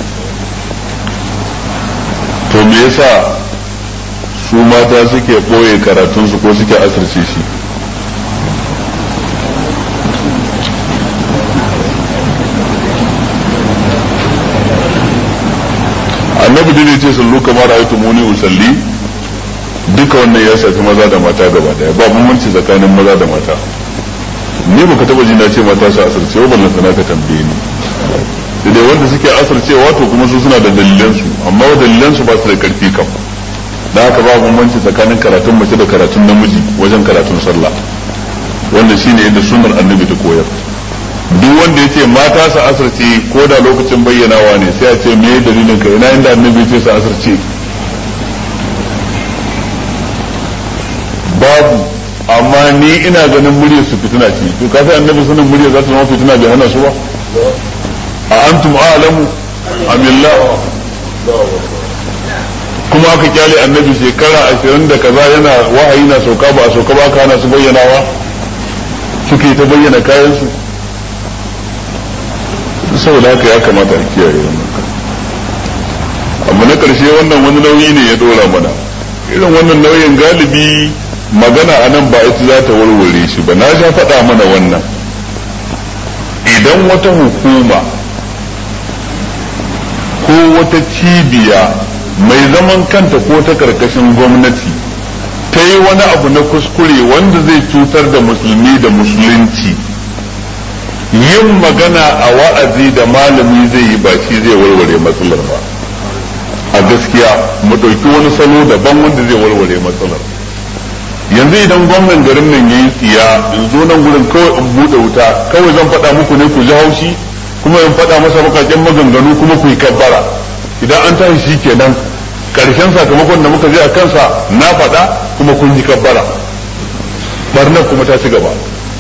to me yasa su mata suke ɓoye karatunsu ko suke asirce shi annabi da ce sallu kamar ra'aytu muni usalli duka wannan ya shafi maza da mata gaba daya ba bambanci tsakanin maza da mata ni baka taba ji na ce mata su asirce wa ballan sana ka tambaye ni dai wanda suke asircewa to kuma su suna da dalilan su amma dalilan su ba su da karfi kam da haka ba bambanci tsakanin karatun mace da karatun namiji wajen karatun sallah wanda shine yadda sunnar annabi ta koyar duk wanda yace mata su asirce ko da lokacin bayyanawa ne sai a ce me dalilin ka ina inda annabi ya ce su asirce babu amma ni ina ganin muryar su fitina ce to ka sai annabi sanin muryar za ta zama fitina bai hana su ba a antum a'lamu amillah kuma aka kyale annabi shekara ashirin da kaza yana wahayi na sauka ba a sauka ba ka hana su bayyanawa suke ta bayyana kayan su saboda haka ya kamata a kiyaye wannan amma na karshe wannan wani nauyi ne ya dora mana irin wannan nauyin galibi magana a nan ba ita za ta warware shi ba na sha faɗa mana wannan idan wata hukuma ko wata cibiya mai zaman kanta ko ta karkashin gwamnati ta yi wani abu na kuskure wanda zai cutar da musulmi da musulunci yin magana a wa'azi da malami zai yi ba shi zai warware matsalar ba a gaskiya mu ɗauki wani salo daban wanda zai warware matsalar yanzu idan gwamnan garin nan yayi tsiya in zo nan gurin kawai in bude wuta kawai zan faɗa muku ne ku ji haushi kuma in faɗa masa bakakken maganganu kuma ku yi kabbara idan an tashi shi kenan karshen sakamakon da muka je a kansa na faɗa kuma kun ji kabbara barnar kuma ta ci gaba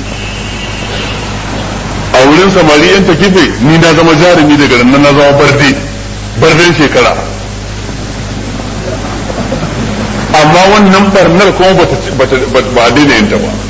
a wurin samari yan takife ni na zama jarumi daga nan na zama barde barden shekara amma wannan barnar kuma ba a daina yin ta ba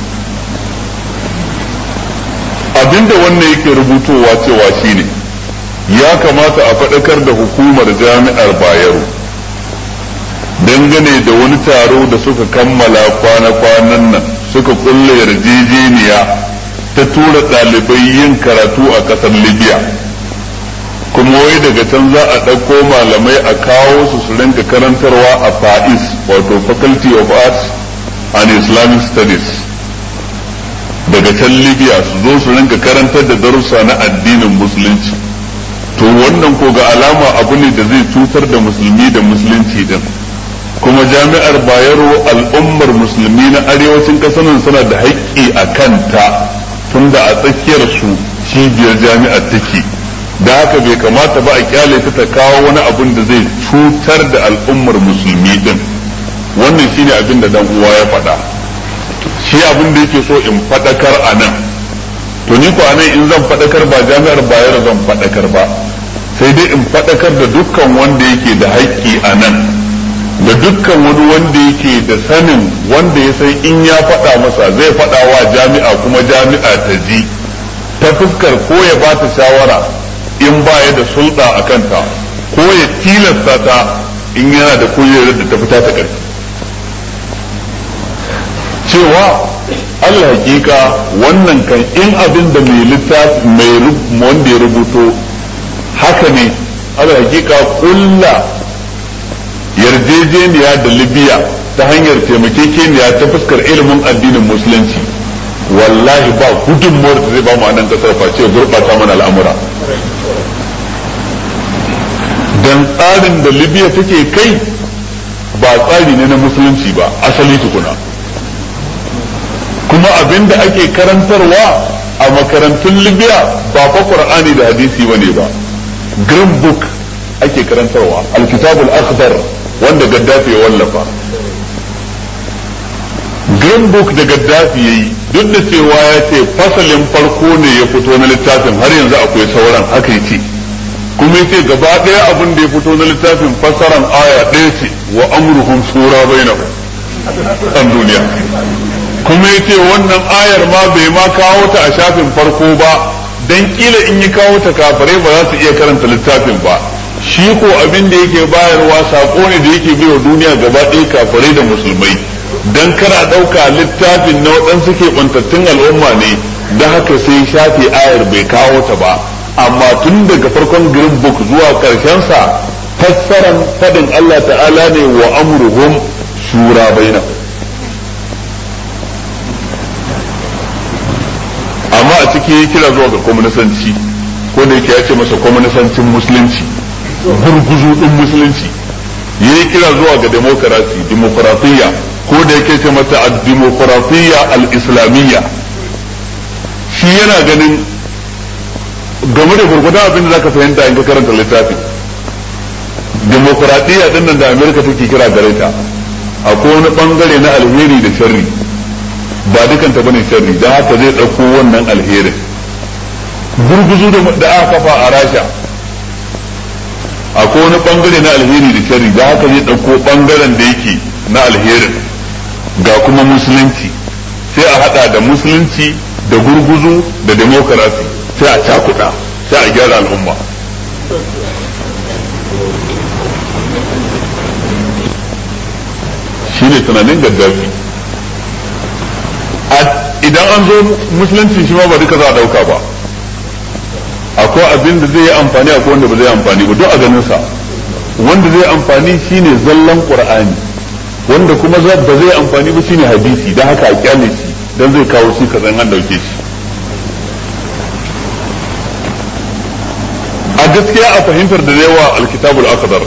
abinda wannan yake rubutowa cewa shine ya kamata a faɗakar da hukumar jami'ar bayero dangane da wani taro da suka kammala kwana-kwanan nan suka kulle yarjejeniya ta tura ɗalibai yin karatu a ƙasar libya kuma wai daga can za a ɗauko malamai a kawo su su rinka karantarwa a fa'is wato faculty of arts and islamic studies daga can libya su zo su rinka karantar da darussa na addinin musulunci to wannan ko ga alama abu ne da zai cutar da musulmi da musulunci din kuma jami'ar bayero al'ummar musulmi na arewacin ƙasar nan suna da haƙƙi a kanta tunda a tsakiyar su cibiyar jami'ar take da haka bai kamata ba a kyale ta ta kawo wani abun da zai cutar da al'ummar musulmi din wannan shine abin da dan uwa ya faɗa shi abin da yake so in faɗakar a nan to ni ko anan in zan faɗakar ba jami'ar bayar zan faɗakar ba sai dai in faɗakar da dukkan wanda yake da haƙƙi a nan da dukkan wani wanda yake da sanin wanda ya san in ya faɗa masa zai faɗa wa jami'a kuma jami'a ta ji ta fuskar ko ya ba ta shawara in baya da sulɗa a kanta ko ya tilasta ta in yana da kujerar da ta fita ta ƙarfi cewa Allah hakika wannan kan in abin da mai littafi mai wanda ya rubuto haka ne Allah hakika kulla yarjejeniya da libya ta hanyar taimakekeniya ta fuskar ilimin addinin musulunci wallahi ba gudunmuwar da zai ba mu a nan kasar face gurɓata mana al'amura dan tsarin da libya take kai ba tsari ne na musulunci ba asali tukuna kuma abin da ake karantarwa a makarantun libya ba fa qur'ani da hadisi bane ba green book ake karantarwa alkitabul akhdar wanda gaddafi ya wallafa green book da gaddafi yayi duk da cewa ya ce fasalin farko ne ya fito na littafin har yanzu akwai sauran haka yace kuma yace gaba ɗaya abin da ya fito na littafin fasaran aya ɗaya ce wa amruhum shura bainahum an duniya kuma yace wannan ayar ma bai ma kawo ta a shafin farko ba dan kila in yi kawo ta kafirai ba za su iya karanta littafin ba shi ko abin da yake bayarwa sako ne da yake biyo duniya gaba ɗaya kafirai da musulmai dan kana ɗauka littafin na waɗansu ke ɓantattun al'umma ne da haka sai shafe ayar bai kawo ta ba amma tun daga farkon green book zuwa sa fassaran fadin Allah ta'ala ne wa amruhum shura baina amma a ciki ya kira zuwa ga kwamnisanci ko da yake ya ce masa kwamnisancin musulunci gurguzu din musulunci ya yi kira zuwa ga demokarasi demokuratiyya ko da yake ce mata al-demokuratiyya al-islamiyya shi yana ganin game da gurgudan abin da zaka fahimta in ka karanta littafin demokuraɗiyya din nan da amerika take kira gare ta akwai wani bangare na alheri da sharri ba dukanta bane sharri don haka zai ɗauko wannan alherin gurguzu da aka kafa a rasha akwai wani bangare na alheri da sharri don haka zai ɗauko bangaren da yake na alherin ga kuma musulunci sai a hada da musulunci da gurguzu da demokarasi sai a cakuɗa sai a gyara al'umma shi ne tunanin gaddafi idan an zo musulunci shi ma ba duka za a ɗauka ba akwai abin da zai yi amfani akwai wanda ba zai amfani ba duk a ganin sa wanda zai amfani shine zallan qur'ani wanda kuma ba zai amfani ba shine hadisi dan haka a kyale shi dan zai kawo shi kazan an dauke shi a gaskiya a fahimtar da yawa alkitabul akhdar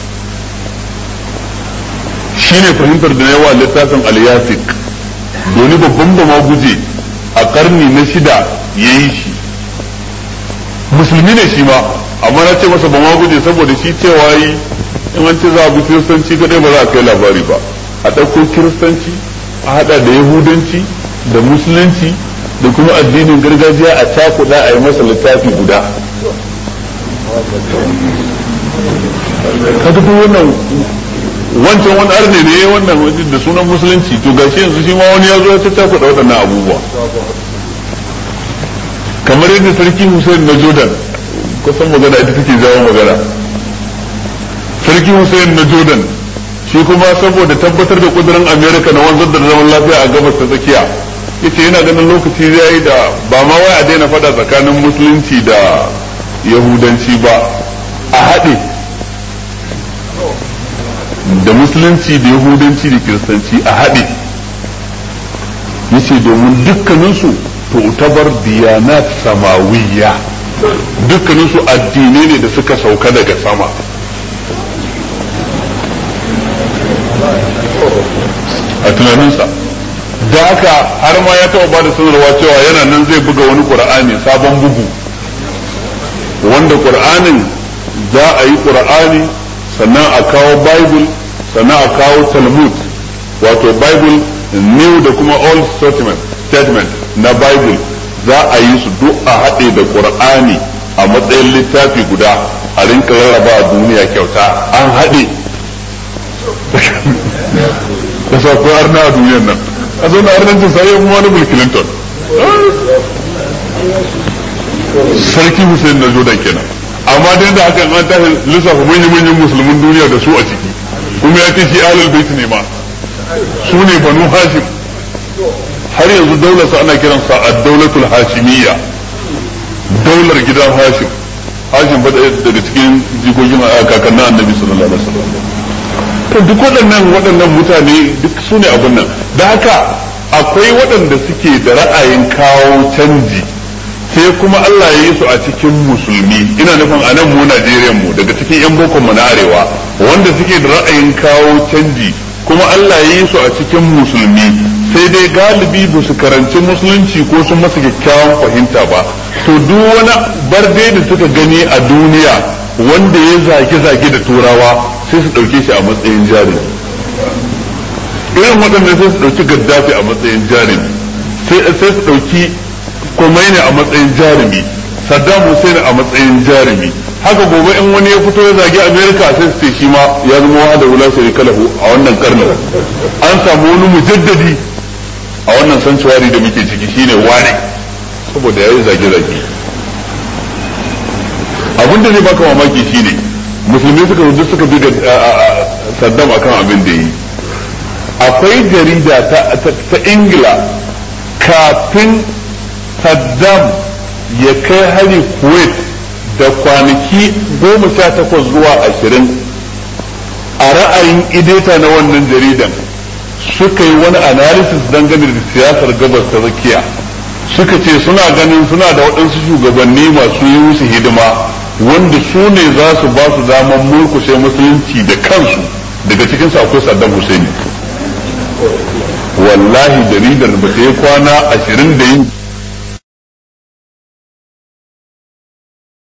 shine fahimtar da yawa littafin al-yasik doni babban ba ma guje a karni na shida yayi shi musulmi ne shi ma amma na ce masa ba ma guje saboda shi cewa yi in an ce za a bi kiristanci kadai ba za a kai labari ba a ɗauko kiristanci a haɗa da yahudanci da musulunci da kuma addinin gargajiya a cakuɗa a yi masa littafi guda ka duk wannan wancan wani arne ne wannan da sunan musulunci to gashi yanzu shi ma wani ya zo ya cakuɗa waɗannan abubuwa kamar yadda sarki Hussein na Jordan kusan magana ita take jawo magana sarki Hussein na Jordan shi kuma saboda tabbatar da kudurin Amerika na wanzar da zaman lafiya a gabas ta tsakiya yace yana ganin lokaci zai yi da ba ma wai a daina fada tsakanin musulunci da yahudanci ba a haɗe da musulunci da yahudanci da kiristanci a haɗe yace domin dukkaninsu tu'tabar diyanat samawiyya dukkanin su addinai ne da suka sauka daga sama a tunaninsa da haka har ma ya taɓa bada sanarwa cewa yana nan zai buga wani ƙur'ani sabon bugu wanda ƙur'anin za a yi ƙur'ani sannan a kawo bible sannan a kawo talmud wato bible new da kuma old statement na Bible za a yi su duk a haɗe da Qur'ani a matsayin littafi guda a rinka rarraba a duniya kyauta an haɗe da sauƙo arna a duniyar nan a zo na arnancin sai ya wani Bill Clinton sarki Hussein na Jordan kenan amma dai da hakan an tashi lissafa manyan-manyan musulmin duniya da su a ciki kuma ya ce shi ahlul bait ne ma su ne banu hashim har yanzu daular sa ana kiransa ad-daulatul hashimiyya daular gidan hashim hashim fa daga cikin jikokin kakannin annabi sallallahu alaihi wasallam to duk waɗannan waɗannan mutane duk su ne abin nan da haka akwai waɗanda suke da ra'ayin kawo canji sai kuma Allah ya yi su a cikin musulmi ina nufin a nan mu Najeriya mu daga cikin yan boko mu na arewa wanda suke da ra'ayin kawo canji kuma Allah ya yi su a cikin musulmi sai dai galibi ba su karanci musulunci ko sun masa kyakkyawan fahimta ba to duk wani barde da suka gani a duniya wanda ya zage-zage da turawa sai su ɗauke shi a matsayin jarumi irin waɗanda sai su ɗauki gaddafi a matsayin jarumi sai su ɗauki Khomeini a matsayin jarumi Saddam Hussein a matsayin jarumi haka gobe in wani ya fito ya zagi Amerika sai su ce shi ma ya zama wa da wula shirika lahu a wannan karnin an samu wani mujaddadi a wannan sanctuary da muke ciki shine wane saboda yayi zage zage abin da zai baka mamaki shine musulmi suka zo suka bi Saddam akan abin da yi akwai jarida ta Ingila kafin Saddam ya kai hari Kuwait da kwanaki goma sha takwas zuwa ashirin a ra'ayin ideta na wannan jaridan suka yi wani analysis dangane da siyasar gabas ta tsakiya suka ce suna ganin suna da waɗansu shugabanni masu yi musu hidima wanda su ne za su ba su damar murkushe musulunci da kansu daga cikinsu akwai Saddam Hussein wallahi jaridar ba ta yi kwana ashirin da yin